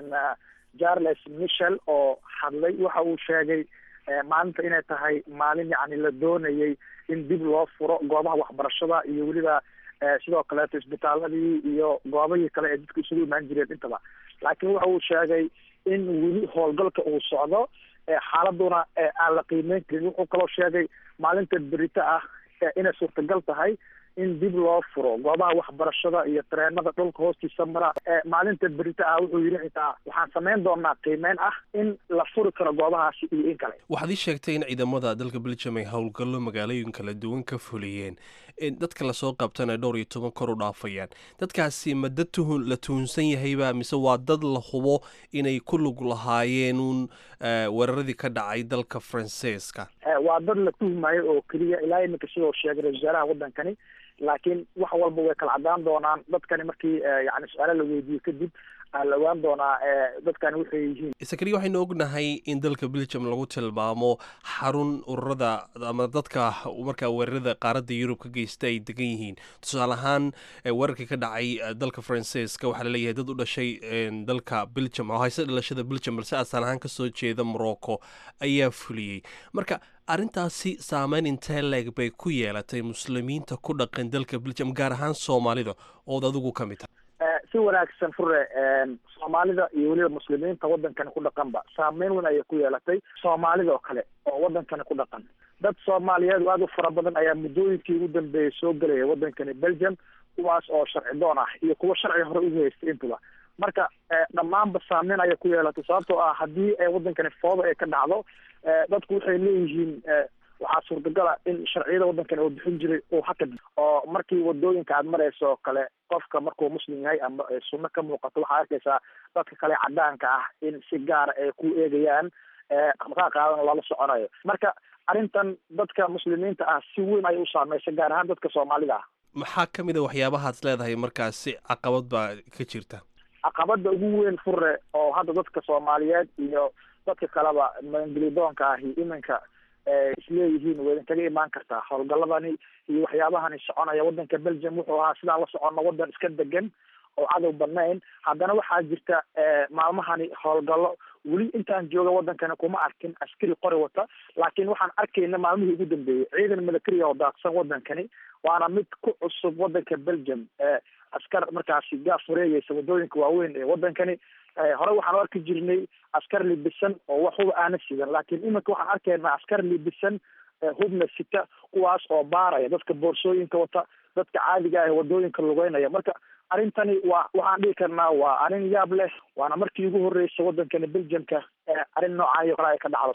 charles michel oo hadlay waxa uu sheegay maalinta inay tahay maalin yacni la doonayay in dib loo furo goobaha waxbarashada iyo weliba sidoo kaleeto isbitaaladii iyo goobahii kale ee dadku isugu imaan jireen intaba laakiin waxa uu sheegay in weli howlgalka uu socdo xaaladuna aan la qiimeyn karin wuxuu kaloo sheegay maalinta berito ah inay suurtagal tahay in dib loo furo goobaha waxbarashada iyo tareenada dhulka hoostiisa mara maalinta berito ah wuxuu yidhi xitaa waxaan samayn doonaa qiimeyn ah in la furi karo goobahaasi iyo in kale waxaad ii sheegtay in ciidamada dalka belgium ay howlgallo magaalooyin kala duwan ka fuliyeen dadka lasoo qabtana dhowr iyo toban kor u dhaafayaan dadkaasi ma dad tuhun la tuhunsan yahayba mise waa dad la hubo inay ku lug lahaayeen uun weeraradii ka dhacay dalka faransiiska waa dad la tuhmayo oo keliya ilaa iminka sidoo sheegay ra-isul wasaaraha wadankani laakiin wax walba way kala cadaan doonaan dadkani markii yani su-aalo la weydiiyo kadib la ogaan doonaa dadkani waxay yihiin sakariya waxaynu ognahay in dalka belgium lagu tilmaamo xarun ururada ama dadka markaa weerarada qaaradda yurub ka geysta ay degan yihiin tusaale ahaan weerarkii ka dhacay dalka faransiiska waxaa laleeyahay dad u dhashay dalka belgium oo hayse dhalashada belgium balse asal ahaan kasoo jeeda morocco ayaa fuliyey marka arrintaasi saameyn intee leeg bay ku yeelatay muslimiinta ku dhaqan dalka belgium gaar ahaan soomaalida ood adigu ka mid tahay si wanaagsan fure soomaalida iyo weliba muslimiinta wadankani ku dhaqanba saameyn weyn ayay ku yeelatay soomaalida oo kale oo wadankani ku dhaqan dad soomaaliyeed aada u fara badan ayaa muddooyinkii ugu dambeeyay soo gelaya wadankani belgium kuwaas oo sharci doon ah iyo kuwo sharci hore ugu haystay intuba marka dhammaanba saameyn ayay ku yeelatay sababtoo ah haddii wadankani fooda ay ka dhacdo dadku waxay leeyihiin waxaa suurtagala in sharciyada wadankani uu bixin jiray uu hakad oo markii wadooyinka aad marayso oo kale qofka markuu muslim yahay ama sunno ka muuqato waxaa arkaysaa dadka kale cadaanka ah in si gaara ay ku eegayaan dhaqdhaqaaqaadan lala soconayo marka arrintan dadka muslimiinta ah si weyn ayay u saameysay gaar ahaan dadka soomaalida ah maxaa ka mid a waxyaabahaad leedahay markaasi caqabad baa ka jirta caqabada ugu weyn fure oo hadda dadka soomaaliyeed iyo dadka kaleba maangelidoonka ahi iminka isleeyihiin way idinkaga imaan kartaa howlgaladani iyo waxyaabahani soconaya wadanka belgium wuxuu ahaa sidaan la socono wadan iska degan oo cadow badnayn haddana waxaa jirta maalmahani howlgallo weli intaan jooga wadankani kuma arkin askari qori wata laakiin waxaan arkayna maalmihii ugu dambeeyey ciidan military oo daaqsan wadankani waana mid ku cusub wadanka belgium askar markaasi gaaf wareegeysa wadooyinka waaweyn ee wadankani hore waxaan u arki jirnay askar libisan oo wax huba aana sidan laakiin iminka waxaan arkaynaa askar libisan hubna sita kuwaas oo baaraya dadka boorsooyinka wata dadka caadiga ah wadooyinka lugeynaya marka arrintani waa waxaan dhihi karnaa waa arrin yaab leh waana markii ugu horreysay wadankani belgiumka arrin noocayo kale ay ka dhacdo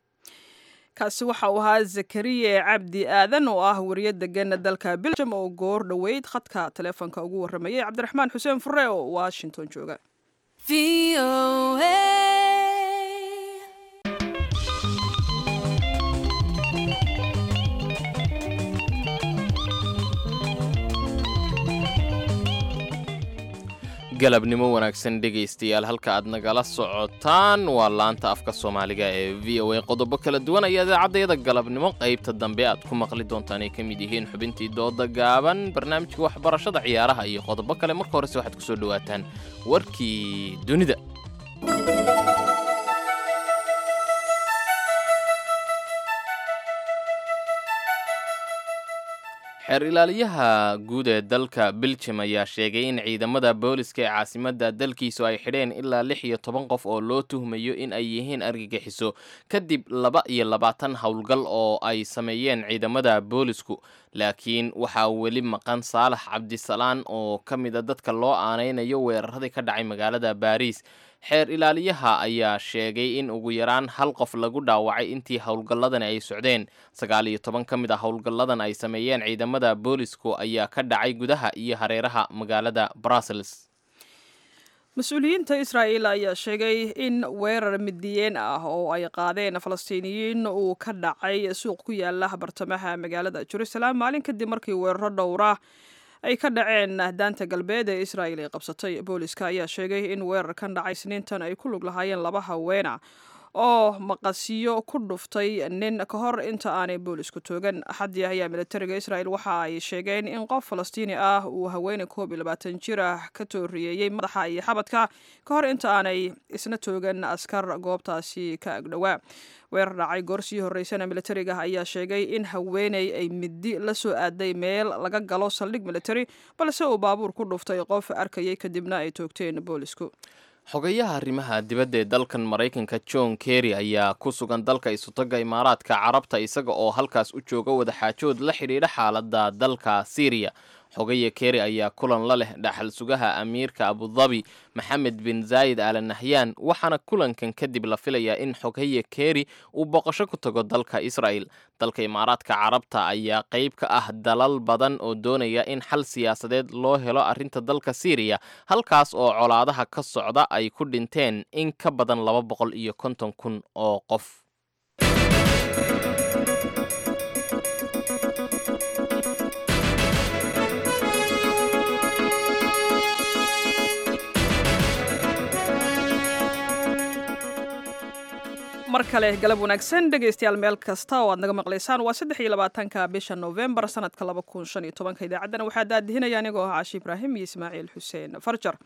kaasi waxa uu ahaa zakariye cabdi aadan oo ah wariye degan dalka belgium oo goor dhoweyd khadka taleefonka ugu warramayay cabdiraxmaan xuseen fure oo washington jooga galabnimo wanaagsan dhegaystayaal halka aad nagala socotaan waa laanta afka soomaaliga ee v o a qodobo kala duwan ayaa idaacaddeeda galabnimo qaybta dambe aad ku maqli doontaan ay ka mid yihiin xubintii dooda gaaban barnaamijka waxbarashada ciyaaraha iyo qodobo kale marka horese waxaad kusoo dhawaataan warkii dunida xeer ilaaliyaha guud ee dalka beljum ayaa sheegay in ciidamada booliska ee caasimadda dalkiisu ay xidheen ilaa lix iyo toban qof oo loo tuhmayo in ay yihiin argagixiso kadib laba iyo labaatan howlgal oo ay sameeyeen ciidamada boolisku laakiin waxaa weli maqan saalax cabdisalaan oo ka mida dadka loo aanaynayo weeraradii ka dhacay magaalada baariis xeer ilaaliyaha ayaa sheegay in ugu yaraan hal qof lagu dhaawacay intii howlgalladani ay socdeen sagaal iyo toban ka mid a howlgalladan ay sameeyeen ciidamada boolisku ayaa ka dhacay gudaha iyo hareeraha magaalada brussels mas-uuliyiinta israa'el ayaa sheegay in weerar midiyeen ah oo ay qaadeen falastiiniyiin uu ka dhacay suuq ku yaala bartamaha magaalada jerusalem maalin kadib markii weeraro dhowra ay ka dhaceen daanta galbeed ee israa'il ay qabsatay booliska ayaa sheegay in weerarkan dhacay isniintan ay ku lug lahaayeen laba haweena oo maqasiyo ku dhuftay nin ka hor inta aanay boolisku toogan axaddii ayaa militariga israa'el waxa ay sheegeen in qof falastiini ah uu haweeney koob iyo labaatan jir ah ka tooriyeeyey madaxa iyo xabadka ka hor inta aanay isna toogan askar goobtaasi ka agdhowaa weerar dhacay goor sii horreysana militariga ayaa sheegay in haweeney ay midi la soo aaday meel laga galo saldhig militari balse uu baabuur ku dhuftay qof arkayay kadibna ay toogteen boolisku xogayaha arrimaha dibadda ee dalkan maraykanka john kerry ayaa ku sugan dalka isutaga imaaraadka carabta isaga oo halkaas u jooga wadaxaajood la xidhiidha xaaladda dalka syriya xogaya kerry ayaa kulan la leh dhaxal sugaha amiirka abudabi maxamed bin zaayid al nahyan waxaana kulankan kadib la filayaa in xogaya kerry uu boqosho ku tago dalka israel dalka imaaraadka carabta ayaa qayb ka ah dalal badan oo doonaya in xal siyaasadeed loo helo arrinta dalka syriya halkaas oo colaadaha ka socda ay ku dhinteen in ka badan laba boqol iyo konton kun oo qof mar kale galab wanaagsan dhegaystayaal meel kasta oo aad naga maqlaysaan waa saddex iyo labaatanka bisha novembar sanadka laba kun shan iyo tobanka idaacaddana waxaa daadihinaya anigoo ah caashi ibraahim iyo ismaaciil xuseen farjar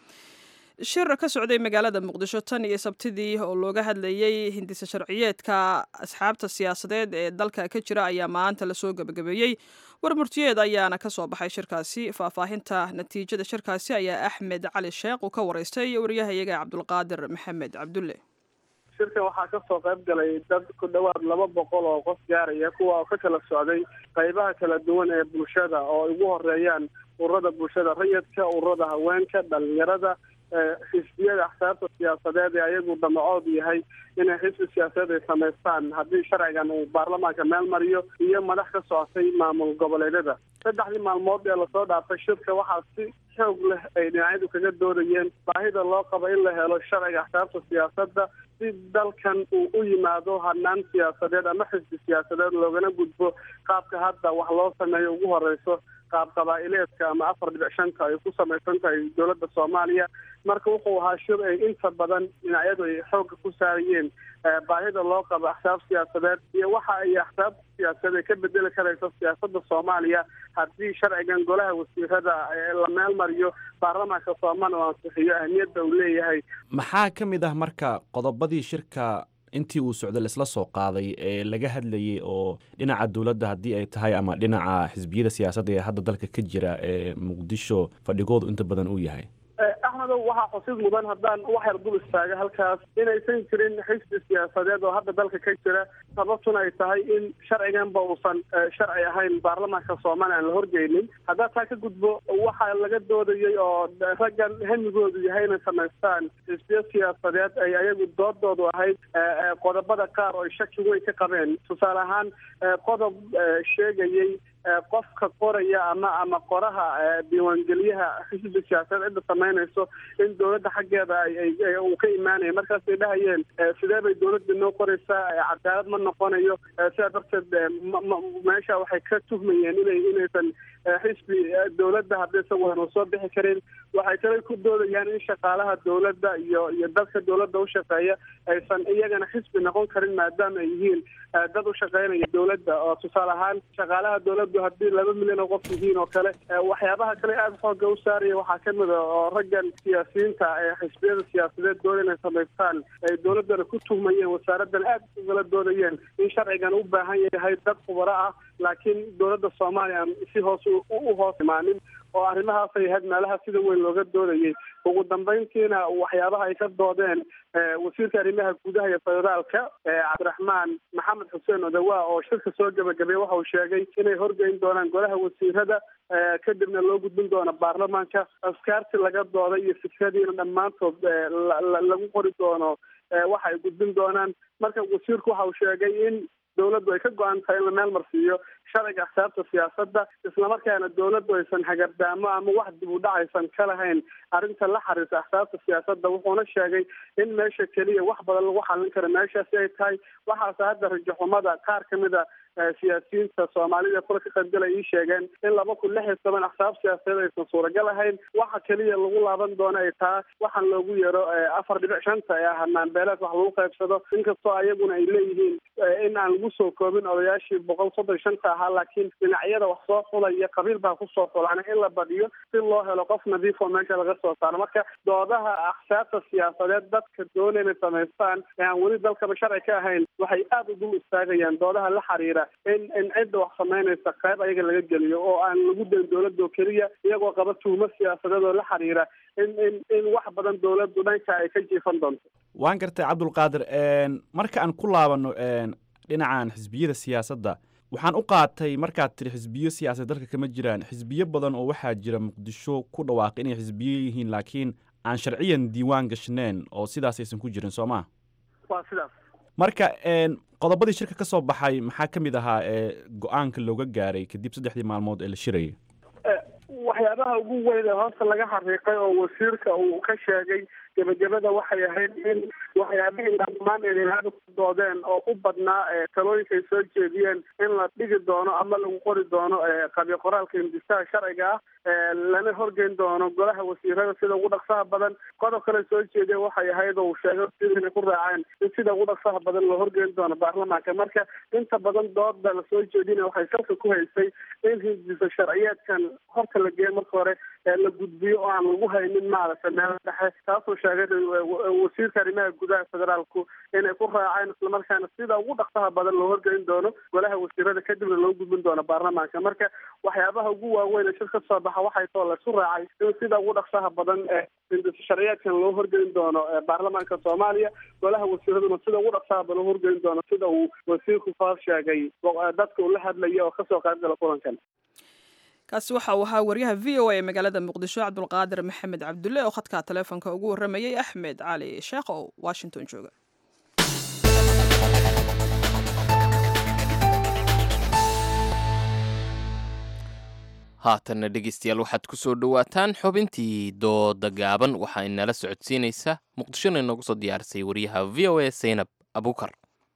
shir ka socday magaalada muqdisho tan iyo sabtidii oo looga hadlayey hindisa sharciyeedka asxaabta siyaasadeed ee dalka ka jira ayaa maanta lasoo gebagabeeyey warmurtiyeed ayaana ka soo baxay shirkaasi faahfaahinta natiijada shirkaasi ayaa axmed cali sheekh uu ka waraystay wariyahayaga cabdulqaadir maxamed cabdulle shirkan waxaa kasoo qayb galay dad ku dhowaad laba boqol oo qof gaaraya kuwa ka kala socday qaybaha kala duwan ee bulshada oo ay ugu horeeyaan ururada bulshada rayidka ururada haweenka dhalinyarada xisbiyada axsaabta siyaasadeed ee ayagu damacoodu yahay inay xisbi siyaasadeed ay samaystaan haddii sharcigan uu baarlamaanka meel mariyo iyo madax ka socotay maamul goboleedyada saddexdii maalmood ee lasoo dhaafay shirka waxaa si xoog leh ay dhinacyadu kaga doodayeen baahida loo qabo in la helo sharciga axsaabta siyaasadda si dalkan uu u yimaado hanaan siyaasadeed ama xisbi siyaasadeed loogana gudbo qaabka hadda wax loo sameeyo ugu horeyso qaab qabaa'ileedka ama afar dhibic shanta ay ku samaysan tahay dowladda soomaaliya marka wuxuu ahaa shir ay inta badan dhinacyadu ay xoogga ku saarayeen baahida loo qabo axsaab siyaasadeed iyo waxa ay axsaab siyaasadeed ka bedeli karayso siyaasadda soomaaliya haddii sharcigan golaha wasiirada la meel mariyo baarlamaanka soomaaliya oo ansixiyo ahmiyadda uu leeyahay maxaa ka mid ah marka qodobadii shirka intii uu socday laisla soo qaaday ee laga hadlayay oo dhinaca dowladda haddii ay tahay ama dhinaca xisbiyada siyaasadda ee hadda dalka ka jira ee muqdisho fadhigoodu inta badan uu yahay axmedow waxaa xusid mudan haddaan wax yar dul istaaga halkaas inaysan jirin xisbi siyaasadeed oo hadda dalka ka jira sababtuna ay tahay in sharciganba uusan sharci ahayn baarlamaanka soomaaliya aan la horgeynin haddaa taa ka gudbo waxaa laga doodayay oo raggan hamigoodu yahay inay samaystaan xisbiyo siyaasadeed ay ayagu doodoodu ahayd qodobada qaar oo ay shaki weyn ka qabeen tusaale ahaan qodob sheegayay qofka qoraya ama ama qoraha diiwaangelyaha xisbi siyaasadeed cidda samaynayso in dowladda xaggeeda ay uu ka imaanaya markaasay dhahayeen sidee bay dowladda noo qoraysaa cadaalad ma noqonayo sidaa darteed meesha waxay ka tuhmayeen inay inaysan xisbi dowladda haddaysan waanu soo bixi karin waxay kale ku doodayaan in shaqaalaha dowladda iyo iyo dadka dowladda ushaqeeya aysan iyagana xisbi noqon karin maadaama ay yihiin dad u shaqeynaya dowladda oo tusaale ahaan shaqaalaha dowladdu haddii laba milyan oo qof yihiin oo kale waxyaabaha kale aada xooga u saaraya waxaa kamid a oo raggan siyaasiyiinta ee xisbiyada siyaasadeed dooda inay samaystaan ay dowladdana ku tuhmayeen wasaaraddan aada ugala doodayeen in sharcigan u baahan yahay dad khubaro ah laakiin dowladda soomaaliya aan si hoos u hoos imaanin oo arrimahaasay ahayd meelaha sida weyn looga doodayay ugu dambeyntiina waxyaabaha ay ka doodeen wasiirka arrimaha gudaha iyo federaalka cabdiraxmaan maxamed xuseen odawa oo shirka soo gebagabeey waxa uu sheegay inay horgeyn doonaan golaha wasiirada kadibna loo gudbin doono baarlamaanka askaarti laga dooday iyo fikradiina dhammaantood lagu qori doono waxa ay gudbin doonaan marka wasiirku waxa uu sheegay in dowladdu ay ka go-an tahay in la meel marsiiyo sharciga axsaabta siyaasadda islamarkaana dowladdu aysan hagardaamo ama wax dib u dhac aysan ka lahayn arrinta la xiriirta axsaabta siyaasadda wuxuuna sheegay in meesha keliya wax badan lagu xallin karo meeshaasi ay tahay waxaase hadda rajaxumada qaar kamid a siyaasiyiinta soomaalida kula ka qaybgalay ii sheegeen in laba kun lix iyo toban axsaab siyaasadeed aysan suuragal ahayn waxa keliya lagu laaban doono ay taa waxaan loogu yeero afar dhibic shanta ee ah naanbeeleed wax lagu qaybsado inkastoo ayaguna ay leeyihiin in aan lagu soo koobin odayaashii boqol soddon shanta ahaa laakiin dhinacyada wax soo xulaya qabiil baa kusoo xulan in la badiyo si loo helo qof nadiif oo meesha laga soo saaro marka doodaha axsaabta siyaasadeed dadka doona inay samaystaan ee aan weli dalkaba sharci ka ahayn waxay aada u dul istaagayaan doodaha la xiriira in in cidda wax samaynaysa qayb ayaga laga geliyo oo aan lagu dayn dowladda oo keliya iyagoo qaba tuhmo siyaasadeed oo la xiriira in in in wax badan dowladdu dhanka ay ka jiifan doonto waan gartay cabdulqaadir marka aan ku laabanno dhinacan xisbiyada siyaasadda waxaan u qaatay markaad tiri xisbiyo siyaasadeed dalka kama jiraan xisbiyo badan oo waxaa jira muqdisho ku dhawaaqay inay xisbiyo yihiin laakiin aan sharciyan diiwaan gashneen oo sidaas aysan ku jirin soo maa waa sidaas marka qodobadii shirka ka soo baxay maxaa ka mid ahaa ee go-aanka looga gaaray kadib saddexdii maalmood ee la shirayay waxyaabaha ugu weyn ee hoosta laga xaqiiqay oo wasiirka uu ka sheegay gebagabada waxay ahayd in waxyaabihii dhammaan eedenaada ku doodeen oo u badnaa talooyinka ay soo jeediyeen in la dhigi doono ama lagu qori doono qabiil qoraalka hindisaha sharciga ah lana horgeyn doono golaha wasiirada sida ugu dhaqsaha badan qodob kale soo jeediyeen waxay ahayd oo uu sheegay inay ku raaceen in sida ugu dhaqsaha badan loo horgeyn doono baarlamaanka marka inta badan dooda lasoo jeedina waxay salka ku haysay in hindisa sharciyeedkan horta la geeyo marka hore la gudbiyo oo aan lagu haynin maaragtay meel dhexe taasuu sheegay wasiirka arrimaha gudaha federaalku inay ku raaceen islamarkaana sida ugu dhaqsaha badan loo horgeyn doono golaha wasiirada kadibna loo gudbin doono baarlamaanka marka waxyaabaha ugu waaweyn ee shir ka soo baxa waxay too laysu raacay in sida ugu dhaqsaha badan ee sharciyeedkan loo horgeyn doono baarlamaanka soomaaliya golaha wasiiraduna sida ugu dhaqsaha badan loo horgeyn doono sida uu wasiirku faa sheegay dadka uu la hadlaya oo kasoo qayb gala kulankan kaasi waxa uu ahaa waryaha v o a ee magaalada muqdisho cabdulqaadir maxamed cabdulle oo khadka taleefonka ugu warramayay axmed cali sheekh oo washington jooga haatanna dhegeystayaal waxaad ku soo dhowaataan xubintii dooda gaaban waxaa inala socodsiinaysa muqdishona inoogu soo diyaarisay wariyaha v o a saynab abukar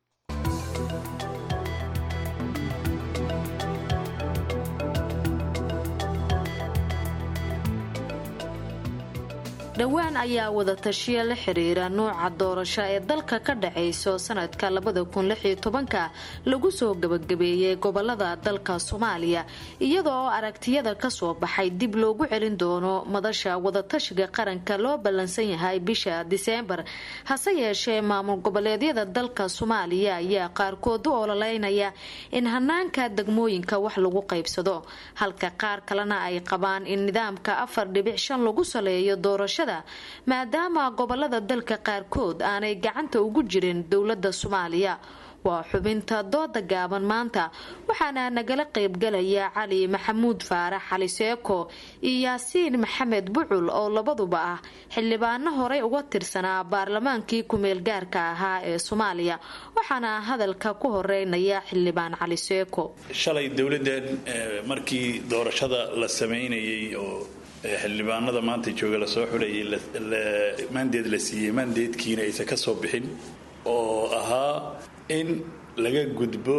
dhowaan ayaa wadatashiya la xiriira nuuca doorasho ee dalka ka dhacayso sanadka labada kun lixiyo tobanka lagu soo gabagabeeyey gobolada dalka soomaaliya iyadoo aragtiyada kasoo baxay dib loogu celin doono madasha wadatashiga qaranka loo ballansan yahay bisha diseembar hase yeeshee maamul goboleedyada dalka soomaaliya ayaa qaarkood u ololeynaya in hanaanka degmooyinka wax lagu qaybsado halka qaar kalena ay qabaan in nidaamka afar dhibic shan lagu saleeyo doorasho maadaama gobolada dalka qaarkood aanay gacanta ugu jirin dowlada soomaaliya waa xubinta dooda gaaban maanta waxaana nagala qaybgalaya cali maxamuud faarax cali seeko iyo yaasiin maxamed bucul oo labaduba ah xildhibaano horey uga tirsanaa baarlamaankii kumeel gaarka ahaa ee soomaaliya waxaana hadalka ku horeynaya xildhibaan cali seeko shalay dowladdan markii doorashada la sameynayay oo xildhibaanada maanta jooga lasoo xulayay maandeed la siiyey maandeedkiina aysan ka soo bixin oo ahaa in laga gudbo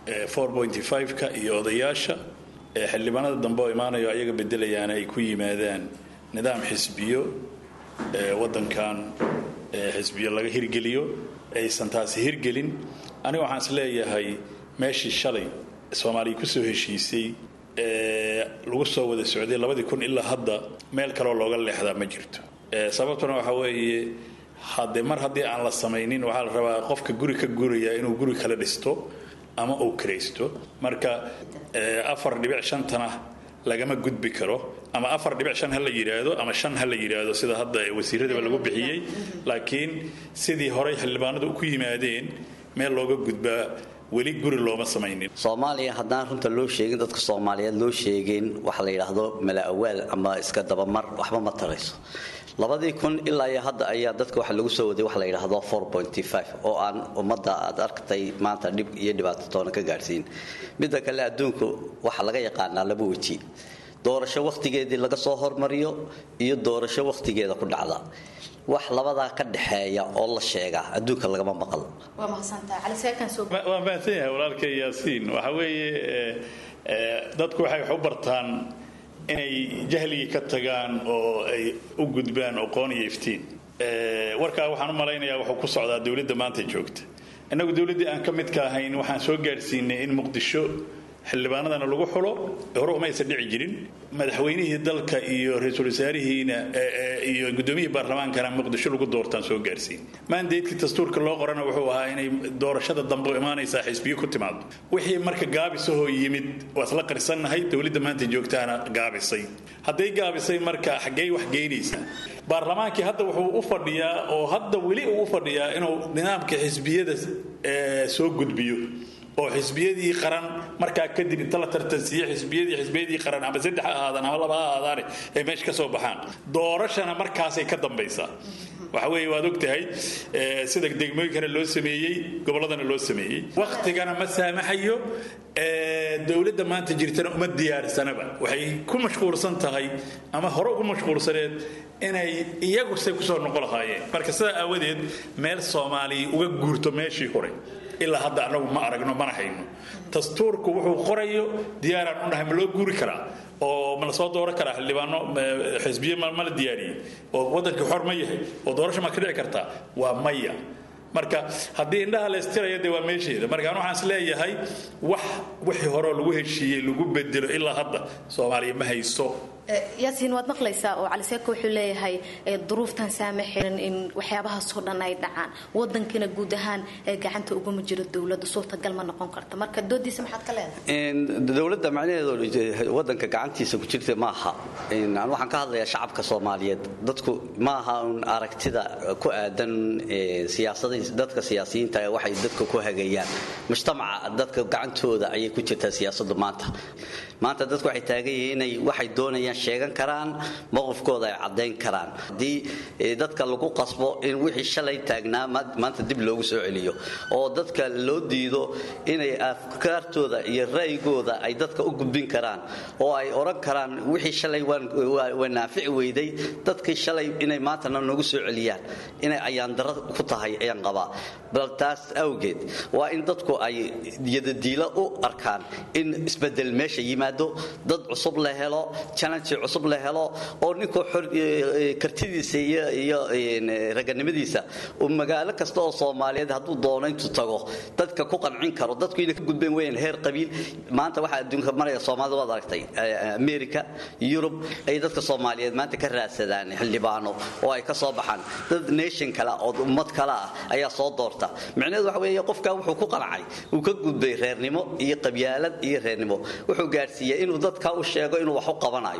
ka iyo odayaasha xildhibaanada dambe oo imaanayo ayaga bedelayaana ay ku yimaadaan nidaam xisbiyo wadankan xisbiyo laga hirgeliyo aysan taasi hirgelin aniga waxaan is leeyahay meeshii shalay soomaaliya kusoo heshiisay lagu soo wada socday labadii kun ilaa hadda meel kaleoo looga leexdaa ma jirto sababtuna waxaa weeye hadde mar haddii aan la samaynin waxaa la rabaa qofka guri ka guraya inuu guri kale dhisto ama uu kiraysto marka afar dhibic shantana lagama gudbi karo ama afar dhibic shan ha la yidhaahdo ama shan ha la yidhaahdo sida hadda wasiiradaba lagu bixiyey laakiin sidii horey xildhibaanadu ku yimaadeen meel looga gudbaa weli guri looma samaynin soomaaliya haddaan runta loo sheegin dadka soomaaliyeed loo sheegin waxa la yidhaahdo mala awaal ama iska dabamar waxba ma tarayso labadii kun ilaa iyo hadda ayaa dadka waxa lagu soo waday waxa la yidhaahdo oo aan ummadda aad arktay maanta dhib iyo dhibaato toona ka gaadhsiin midda kale adduunku waxa laga yaqaanaa laba weji doorasho wakhtigeedii laga soo hormariyo iyo doorasho wakhtigeeda ku dhacda wax labadaa ka dhexeeya oo la sheegaa adduunka lagama maqal waa mahadsan yahay walaalka yaasiin waxa weeye dadku waxay wax u bartaan inay jahligii ka tagaan oo ay u gudbaan aqoon iyo iftiin warkaa waxaan u malaynayaa wuxuu ku socdaa dowladda maanta joogta innagu dowladdii aan ka midka ahayn waxaan soo gaadhsiinay in muqdisho xildhibaanadana lagu xulo hore umaysan dhici jirin madaxweynihii dalka iyo ra-iisul wasaarihiina iyo gudoomiyihii baarlamaankana muqdisho lagu doortaan soo gaarsiin maandeedkii dastuurka loo qorana wuxuu ahaa inay doorashada dambe imaanaysaa xisbiyo ku timaado wixii marka gaabisahoo yimid waa isla qarsannahay dowladda maanta joogtaana gaabisay hadday gaabisay marka xaggey wax geynaysaa baarlamaankii hadda wuxuu u fadhiyaa oo hadda weli uu u fadhiyaa inuu nidaamka xisbiyada soo gudbiyo oo xisbiyadii qaran markaa kadib inta la tartansiiye xisbiyadii xisbiyadii qaran ama saddex ha ahaadaan ama laba ha ahaadaane ay meesha ka soo baxaan doorashana markaasay ka dambaysaa waxa weeye waad ogtahay sida degmooyinkana loo sameeyey gobolladana loo sameeyey waktigana ma saamaxayo dowladda maanta jirtana uma diyaarsanaba waxay ku mashquulsan tahay ama hore ugu mashquulsaneed inay iyagu say kusoo noqon lahaayeen marka sidaa aawadeed meel soomaaliya uga guurto meeshii hore ilaa hadda anagu ma aragno mana hayno dastuurku wuxuu qorayo diyaaraan u nahay ma loo guuri karaa oo ma la soo dooran karaa xildhibaano xisbiye ma la diyaariyey oo waddankii xor ma yahay oo doorasho ma ka dhici kartaa waa maya marka haddii indhaha la istiraya dee waa meesheeda marka an waxaan is leeyahay wax wixii horeo lagu heshiiyey lagu bedelo ilaa hadda soomaaliya ma hayso yaasiin waad maqlaysaa oo cali seeko wuxuu leeyahay duruuftan saamaxin in waxyaabahaasoo dhan ay dhacaan wadankina guud ahaan gacanta uguma jiro dowladda suurtagal ma noqon karta marka doodiisa maxaad ka leedahay dowladda macnaheedu wadanka gacantiisa ku jirta maaha waxaan ka hadlayaa shacabka soomaaliyeed dadku maaha un aragtida ku aadan dadka siyaasiyiinta waxay dadka ku hagayaan mujtamaca dadka gacantooda ayay ku jirtaa siyaasadu maanta maanta dadku waxay taagan yihiin inay waxay doonayaan sheegan karaan mowqifkooda ay caddayn karaan haddii dadka lagu qasbo in wixii shalay taagnaa maanta dib loogu soo celiyo oo dadka loo diido inay afkaartooda iyo ra'yigooda ay dadka u gudbin karaan oo ay odhan karaan wixii shalay waa naafici weyday dadkii shalay inay maantana nagu soo celiyaan inay ayaandaro ku tahay ayaan qabaa bal taas awgeed waa in dadku ay yadadiilo u arkaan in isbedel meesha yimaado dad cusub la helo challenge cusub la helo oo ninkuu kartidiisa iyo raganimadiisa uu magaalo kasta oo soomaaliyeed hadduu doono intuu tago dadka ku qancin karo dadku inay ka gudbeen weyaan heer qabiil maanta waxaa adduunka maraya soomaalida waad aragtay america yurub ay dadka soomaaliyeed maanta ka raadsadaan xildhibaano oo ay ka soo baxaan dad nation kale oo ummad kale ah ayaa soo doorta micnaheedu waxa weeye qofka wuxuu ku qancay uu ka gudbay reernimo iyo qabyaalad iyo reernimo wuxuu gaadhsiiyey inuu dadka u sheego inuu wax u qabanayo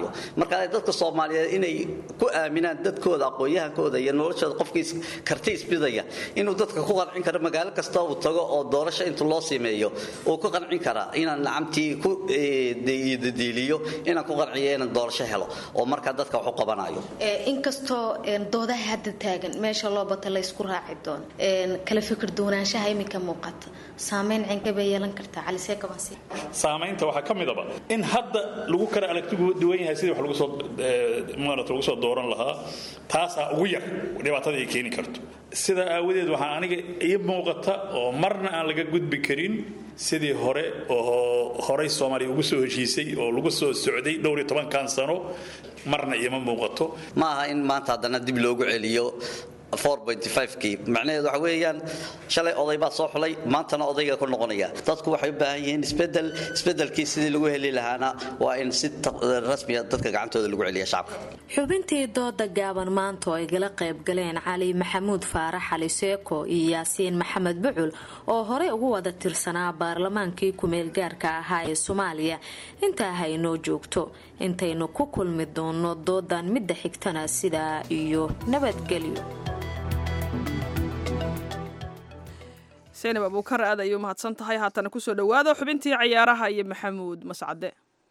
marka dadka soomaaliyeed inay ku aaminaan dadkooda aqoon-yahankooda iyo noloshooda qofkii karti isbidaya inuu dadka ku qancin karo magaalo kasta uu tago oo doorasho intu loo sameeyo uu ku qancin karaa inaan nacamtii ku dadiiliyo inaan ku qanciyo inaan doorasho helo oo markaa dadka wax u qabanayo inkastoo doodaha hadda taagan meesha loo bata la isku raaci doono kala fikir duwanaanshaha iminka muuqata saameyn cinka bay yeelan kartaa cali seekabasi saamaynta waxaa ka midaba in hadda lagu kala aragtigu duwan yahay sidii wax lagu soo maarata lagu soo dooran lahaa taasaa ugu yar dhibaatada ay keeni karto sidaa aawadeed waxaa aniga ii muuqata oo marna aan laga gudbi karin sidii hore oo horey soomaaliya ugu soo heshiisay oo lagu soo socday dhowr iyo tobankan sano marna iima muuqato ma aha in maanta haddana dib loogu celiyo kii macnaheedu waxa weeyaan shalay oday baa soo xulay maantana odayga ku noqonaya dadku waxay u baahan yihiin isbedel isbedelkii sidii lagu heli lahaana waa in si rasmiya dadka gacantooda lagu celiya shacabka xubintii dooda gaaban maanta oo ay gala qayb galeen cali maxamuud faarax cali seeko iyo yaasiin maxamed bucul oo horey ugu wada tirsanaa baarlamaankii ku-meelgaarka ahaa ee soomaaliya intaa haynoo joogto intaynu ku kulmi doono doodan midda xigtana sidaa iyo nabadgelyo saynab abuukar aad ayuu mahadsan tahay haatana kusoo dhowaada xubintii cayaaraha iyo maxamuud mascade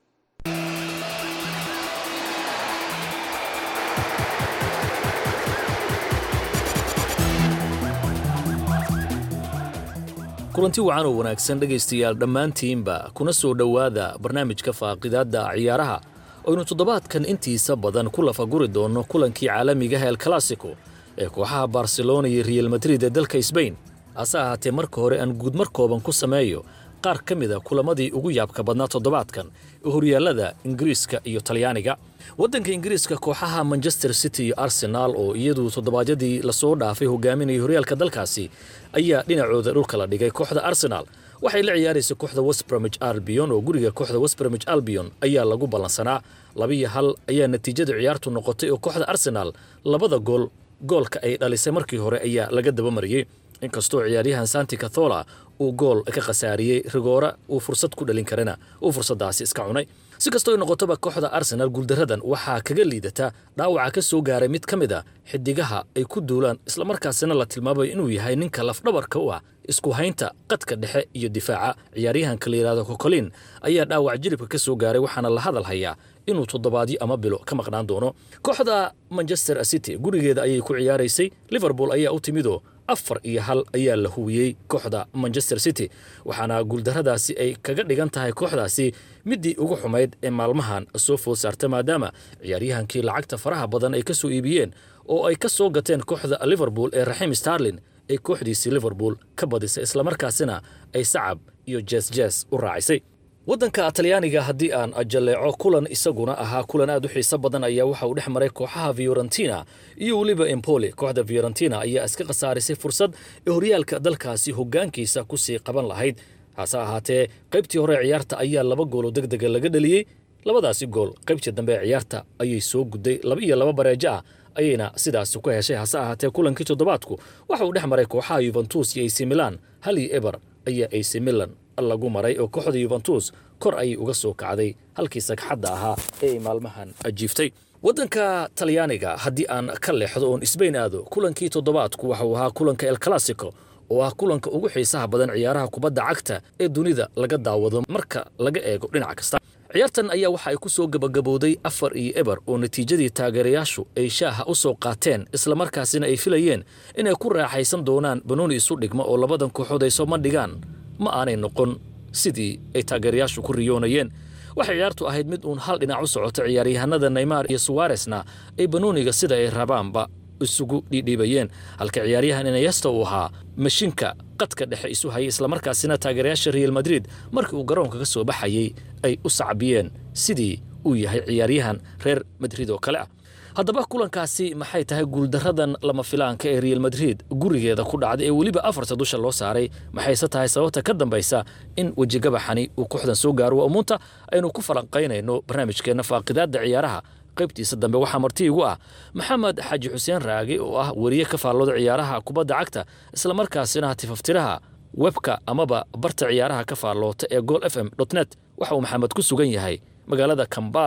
kulanti wacan oo wanaagsan dhegaystayaal dhammaantiinba kuna soo dhowaada barnaamijka faaqidaadda ciyaaraha oynu toddobaadkan intiisa badan ku lafaguri doonno kulankii caalamiga el classico ee kooxaha barcelona iyo real madrid ee dalka sbain hase ahaatee marka hore aan guudmar kooban ku sameeyo qaar ka mida kulamadii ugu yaabka badnaa toddobaadkan ee horyaallada ingiriiska iyo talyaaniga waddanka ingiriiska kooxaha manchester city iyo arsenaal oo iyadu toddobaadyadii lasoo dhaafay hogaaminaya horyaalka dalkaasi ayaa dhinacooda dhulka la dhigay kooxda arsenaal waxay la ciyaaraysa kooxda westbramich albion oo guriga kooxda westbramich albion ayaa lagu ballansanaa labiyo hal ayaa natiijada ciyaartu noqotay oo kooxda arsenaal labada gool goolka ay dhalisay markii hore ayaa laga dabamariyey inkastoo ciyaaryahan santi cathola uu gool ka khasaariyey rigoora uu fursad ku dhalin karana uu fursaddaasi iska cunay si kastoo ay noqotoba kooxda arsenaal guuldaradan waxaa kaga liidata dhaawaca ka soo gaaray mid ka mid a xidigaha ay ku duulaan islamarkaasina la tilmaamayo inuu yahay ninka lafdhabarka u ah isku haynta qadka dhexe iyo difaaca ciyaaryahanka la yidhahdo kokolin ayaa dhaawac jilibka ka soo gaaray waxaana la hadal hayaa inuu toddobaadyo ama bilo ka maqnaan doono kooxda manchester city gurigeeda ayay ku ciyaaraysay liverpool ayaa u timidoo afar iyo hal ayaa la huwiyey kooxda manchester city waxaana guuldarradaasi ay kaga dhigan tahay kooxdaasi middii ugu xumayd ee maalmahan soo food saarta maadaama ciyaaryahankii lacagta faraha badan ay ka soo iibiyeen oo ay ka soo gateen kooxda liverpool ee raxiim starlin ay kooxdiisii liverpool ka badisay islamarkaasina ay sacab iyo jeesjees u raacisay waddanka talyaaniga haddii aan jalleeco kulan isaguna ahaa kulan aad u xiiso badan ayaa waxa uu dhex maray kooxaha fiorentina iyo weliba empoli kooxda fiorentina ayaa iska khasaarisay fursad ee horyaalka dalkaasi hoggaankiisa ku sii qaban lahayd hase ahaatee qaybtii hore ciyaarta ayaa laba gooloo deg dega laga dheliyey labadaasi gool qaybtii dambe ee ciyaarta ayay soo gudday laba iyo laba bareejo ah ayayna sidaasi ku heshay hase ahaatee kulankii toddobaadku waxa uu dhex maray kooxaha yuventus iyo ac milan hal iyo eber ayaa ac milan lagu maray oo kooxda yuventus kor ayay uga soo kacday halkii sagxadda ahaa ee ay maalmahan ajiiftay waddanka talyaaniga haddii aan ka leexdo oon isbayn aado kulankii toddobaadku waxa uu ahaa kulanka el classico oo ah kulanka ugu xiisaha badan ciyaaraha kubadda cagta ee dunida laga daawado marka laga eego dhinac kasta ciyaartan ayaa waxa ay ku soo gabagabowday afar iyo eber oo natiijadii taageerayaashu ay shaaha u soo qaateen islamarkaasina ay filayeen inay ku raaxaysan doonaan banooni isu dhigma oo labadan kooxood ay soo mandhigaan ma aanay noqon sidii ay taageerayaashu ku riyoonayeen waxay ciyaartu ahayd mid uun hal dhinac u socoto ciyaaryahanada neymar iyo suwaresna ay banooniga sida ay rabaanba isugu dhiidhiibayeen halka ciyaaryahan inayesta uu ahaa mashinka qadka dhexe isu hayay islamarkaasina taageerayaasha real madrid markii uu garoonka ka soo baxayey ay u sacbiyeen sidii uu yahay ciyaaryahan reer madrid oo kale ah haddaba kulankaasi maxay tahay guuldaradan lama filaanka ee real madrid gurigeeda ku dhacday ee weliba afarta dusha loo saaray maxayse tahay sababta ka dambaysa in wejigabaxani uu kooxdan soo gaaro waa umuunta aynu ku falanqaynayno barnaamijkeenna faaqidaadda ciyaaraha qaybtiisa dambe waxaa marti igu ah maxamed xaaji xuseen raage oo ah weriye ka faallooda ciyaaraha kubadda cagta islamarkaasina tifaftiraha webka amaba barta ciyaaraha ka faalloota ee gol f m net waxa uu maxamed ku sugan yahay magaalada kambala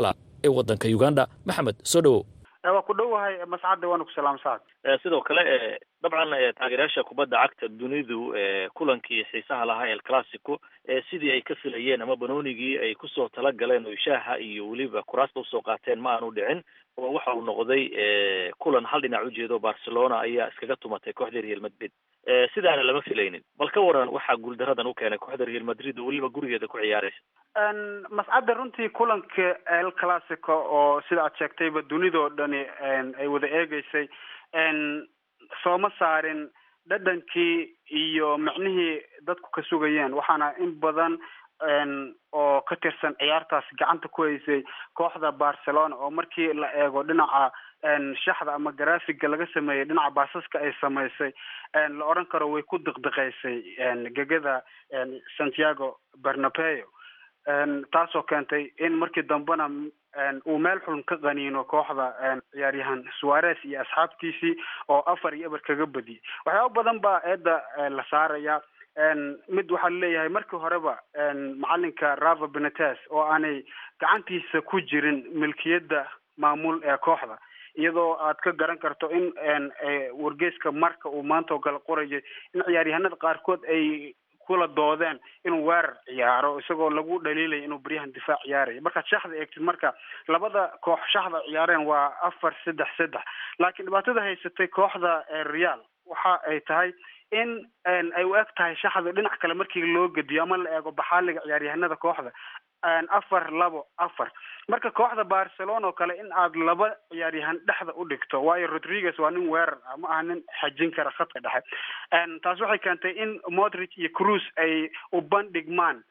ee waddanka uganda maxamed soo dhowow waa ku dhowahay mascadda waana ku salaamsaad sidoo kale dabcan taageerayaasha kubadda cagta dunidu kulankii xiisaha lahaa el classico sidii ay ka filayeen ama banoonigii ay kusoo talagaleen oo shaaha iyo weliba kuraasta usoo qaateen ma aanu dhicin oo waxa uu noqday kulan hal dhinac ujeedo barcelona ayaa iskaga tumatay kooxda real madrid sidaana lama filaynin bal ka waran waxaa guuldaradan u keenay kooxda real madrid oo weliba gurigeeda ku ciyaaraysa mascadda runtii kulanka el classico oo sida aad sheegtayba dunidoo dhani ay wada eegeysay sooma saarin dhadhankii iyo micnihii dadku ka sugayeen waxaana in badan oo ka tirsan ciyaartaas gacanta ku haysay kooxda barcelona oo markii la eego dhinaca shaxda ama graphiga laga sameeyey dhinaca baasaska ay samaysay la odhan karo way ku diqdiqaysay gegada santiago bernabeo taasoo keentay in markii dambena uu meel xulun ka qaniino kooxda ciyaaryahan suarez iyo asxaabtiisii oo afar iyo eber kaga badiyay waxyaaba badan baa eedda la saaraya mid waxaa laleeyahay markii horeba macalinka rava benetes oo aanay gacantiisa ku jirin milkiyadda maamul ee kooxda iyadoo aad ka garan karto in wargeyska marka uu maanta oo kale qorayay in ciyaaryahanada qaarkood ay kula doodeen inuu weerar ciyaaro isagoo lagu dhaliilaya inuu beryahan difaac ciyaaraya markaad shaxda eegtid marka labada koox shaxda ciyaareen waa afar saddex saddex laakiin dhibaatada haysatay kooxda real waxa ay tahay in ay u eg tahay shaxda dhinac kale markii loo gediyo ama la eego baxaaliga ciyaaryahanada kooxda afar labo afar marka kooxda barcelona oo kale in aad laba ciyaaryahan dhexda u dhigto waayo rodriguez waa nin weerar ah ma aha nin xajin kara khadka dhexe taas waxay keentay in modric iyo cruz ay u bandhigmaan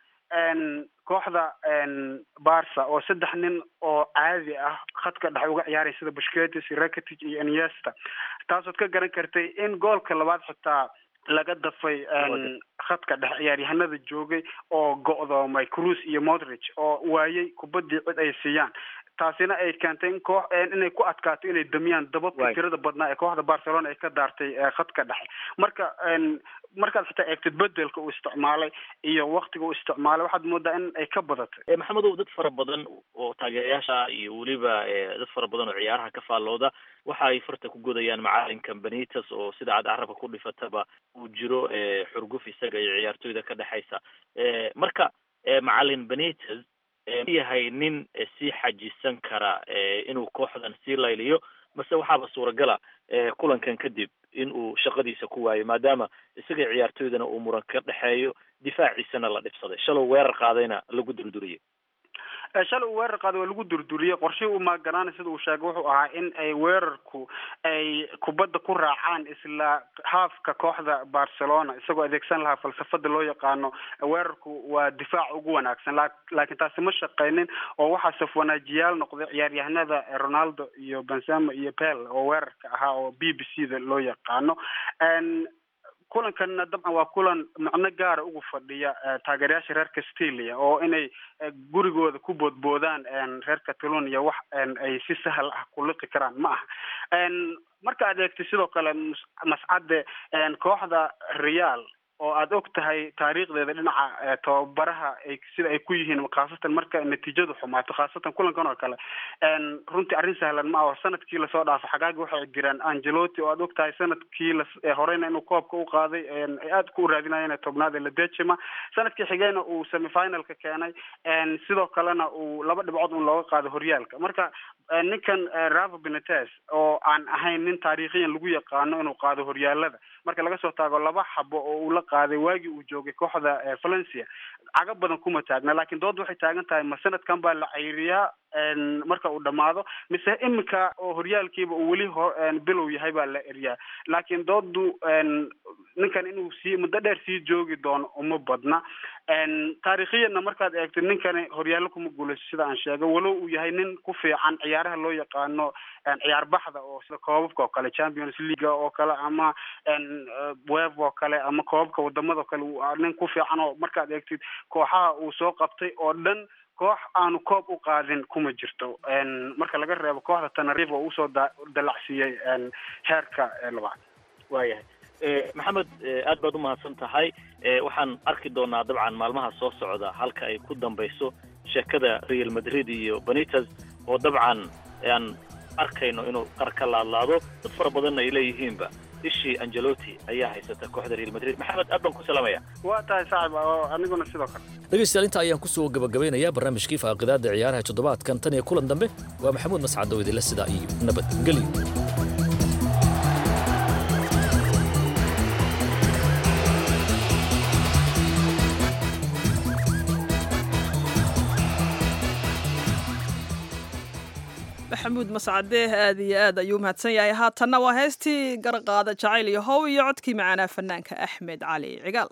kooxda barca oo saddex nin oo caadi ah khadka dhexe uga ciyaaray sida bushketis rakitic iyo iniesta taasood ka garan kartay in goolka labaad xitaa laga dafay khadka dhexe ciyaaryahanada joogay oo go'doomay cruz iyo modric oo waayey kubaddii cid ay siiyaan taasina ay keentay in koox inay ku adkaato inay damiyaan dababka tirada badnaa ee kooxda barcelona ay ka daartay khadka dhexe marka markaad xitaa eegtid bedelka uu isticmaalay iyo waktiga uu isticmaalay waxaad moodaa in ay ka badatay maxamedow dad fara badan oo taageerayaasha iyo weliba dad fara badan oo ciyaaraha ka faallooda waxa ay farta ku godayaan macalinka benites oo sida aad carabka ku dhifataba uu jiro xurguf isaga iyo ciyaartoyda ka dhexaysa marka macalin benites yahay nin sii xajisan kara inuu kooxdan sii layliyo mase waxaaba suuragala kulankan kadib in uu shaqadiisa ku waayo maadaama isaga ciyaartoydana uu muran ka dhexeeyo difaaciisana la dhibsaday shalow weerar qaadayna lagu durduriyay shalay uu weerar qaaday waa lagu durduriyey qorshihii u maaganaana sida uu sheegay wuxuu ahaa in ay weerarku ay kubadda ku raacaan isla haafka kooxda barcelona isagoo adeegsan lahaa falsafada loo yaqaano weerarku waa difaac ugu wanaagsan laakiin taasi ma shaqaynin oo waxaa safwanaajiyaal noqday ciyaaryahanada ronaldo iyo benzema iyo pel oo weerarka ahaa oo b b c da loo yaqaano kulankanna dabcan waa kulan macno gaara ugu fadhiya taageerayaasha reer castilia oo inay gurigooda ku boodboodaan reer catalonia wax ay si sahal ah ku liqi karaan ma aha marka aad eegtay sidoo kale mascadde kooxda real oo aad og tahay taariikhdeeda dhinaca tababaraha ay sida ay ku yihiin khaasatan marka natiijadu xumaato khaasatan kulankan oo kale runtii arrin sahlan ma aho sanadkii lasoo dhaafo xagaagi waxay jiraan angelotti oo aad og tahay sanadkii la horeyna inuu koobka u qaaday ay aad ku raadinayeen tobnaad ee ladejima sanadkii xigeyna uu semifinalka keenay sidoo kalena uu laba dhibcood un looga qaado horyaalka marka ninkan rava benetes oo aan ahayn nin taariikhiyan lagu yaqaano inuu qaado horyaalada marka laga soo taago laba xabo oo uu la qaaday waagii uu joogay kooxda valencia caga badan kuma taagna laakiin doodda waxay taagan tahay ma sanadkan baa la cayriyaa marka uu dhamaado mise iminka oo horyaalkiiba uu weli ho bilow yahay baa la eriyaa laakiin dooddu ninkan inuu sii muddo dheer sii joogi doono uma badna taariikhiyanna markaad eegtid ninkani horyaallo kuma guulayso sida aan sheegay walow uu yahay nin ku fiican ciyaaraha loo yaqaano ciyaar baxda oo sida koobabka oo kale champions league oo kale ama web oo kale ama koobabka wadamada oo kale nin ku fiican oo markaad eegtid kooxaha uu soo qabtay oo dhan koox aanu koob u qaadin kuma jirto marka laga reebo kooxda tanariif oo usoo dalacsiiyey heerka labaad waayahay maxamed aad baad umahadsan tahay waxaan arki doonaa dabcan maalmaha soo socda halka ay ku dambayso sheekada real madrid iyo benites oo dabcan aan arkayno inuu qar ka laadlaado dad fara badanna ay leeyihiinba ishii angelotti ayaa haysata kooxda real madrid maxamed aad baan ku salaamaya waa tahay saaxib oo aniguna sidoo kale dhegaystayaal inta ayaan ku soo gabagabaynayaa barnaamijkii faaqidaadda ciyaaraha toddobaadkan tan iyo kulan dambe waa maxamuud mascad oo idinla sidaa iyo nabadgelyo maxamuud mascade aad iyo aad ayuu mahadsan yahay haatanna waa heestii garqaada jacayl iyo how iyo codkii macaanaa fanaanka axmed cali cigaal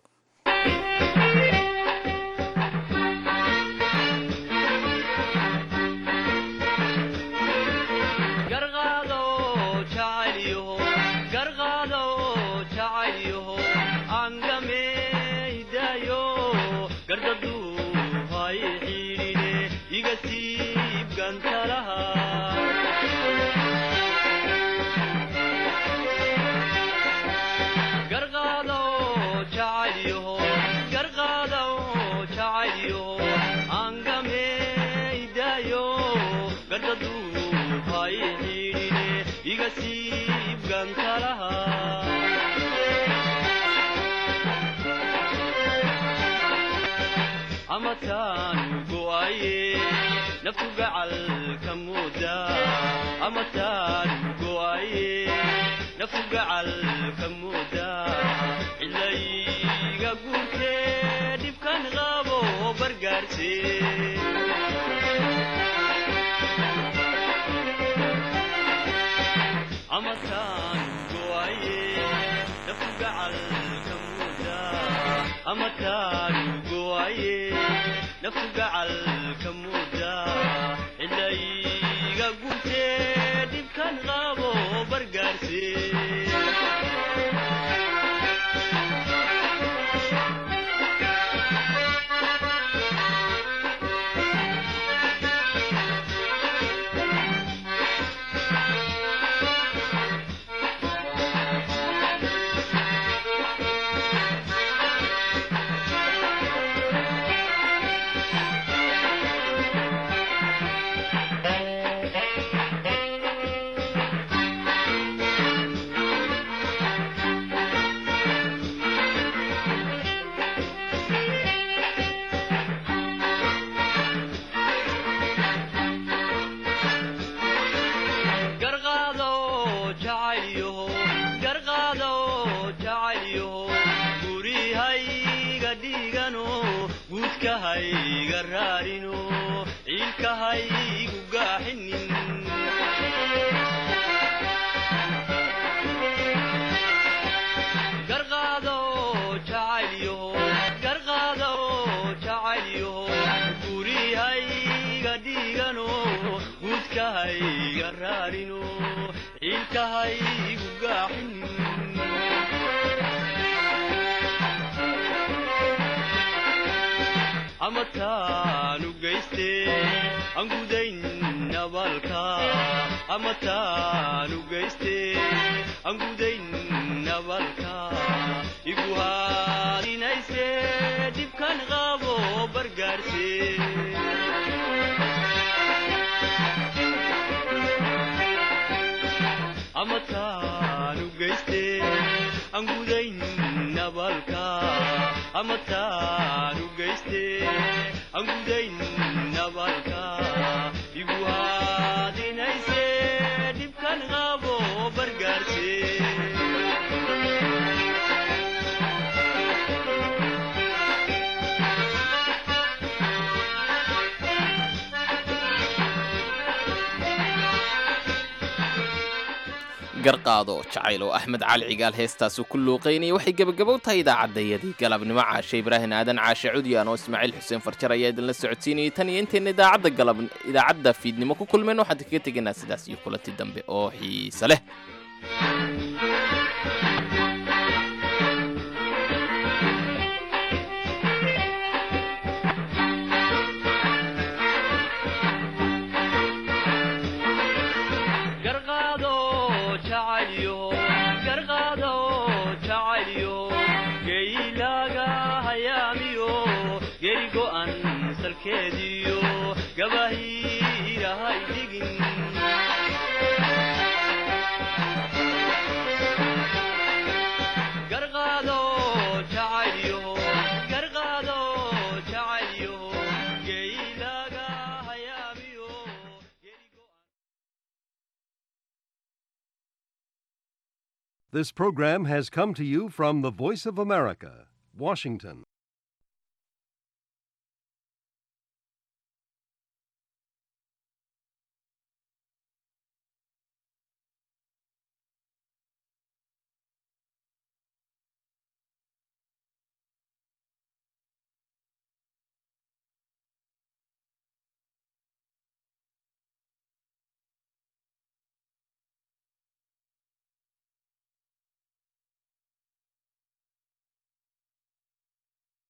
garqaado jacayl oo axmed cali cigaal heestaasu ku luuqaynaya waxay gebagabow tahay idaacaddayadii galabnimo caashe ibraahin aadan caashe cudyan oo ismaaciil xuseen farjar ayaa idinla socodsiinayay tan iyo intayna idaacadda galab idaacadda fiidnimo ku kulmeen waxaan kaga tegaynaa sidaas iyo kulanti dambe oo xiise leh geri go'an salkeediyo gabahiirahay dhigi This program has come to you from the Voice of America, Washington.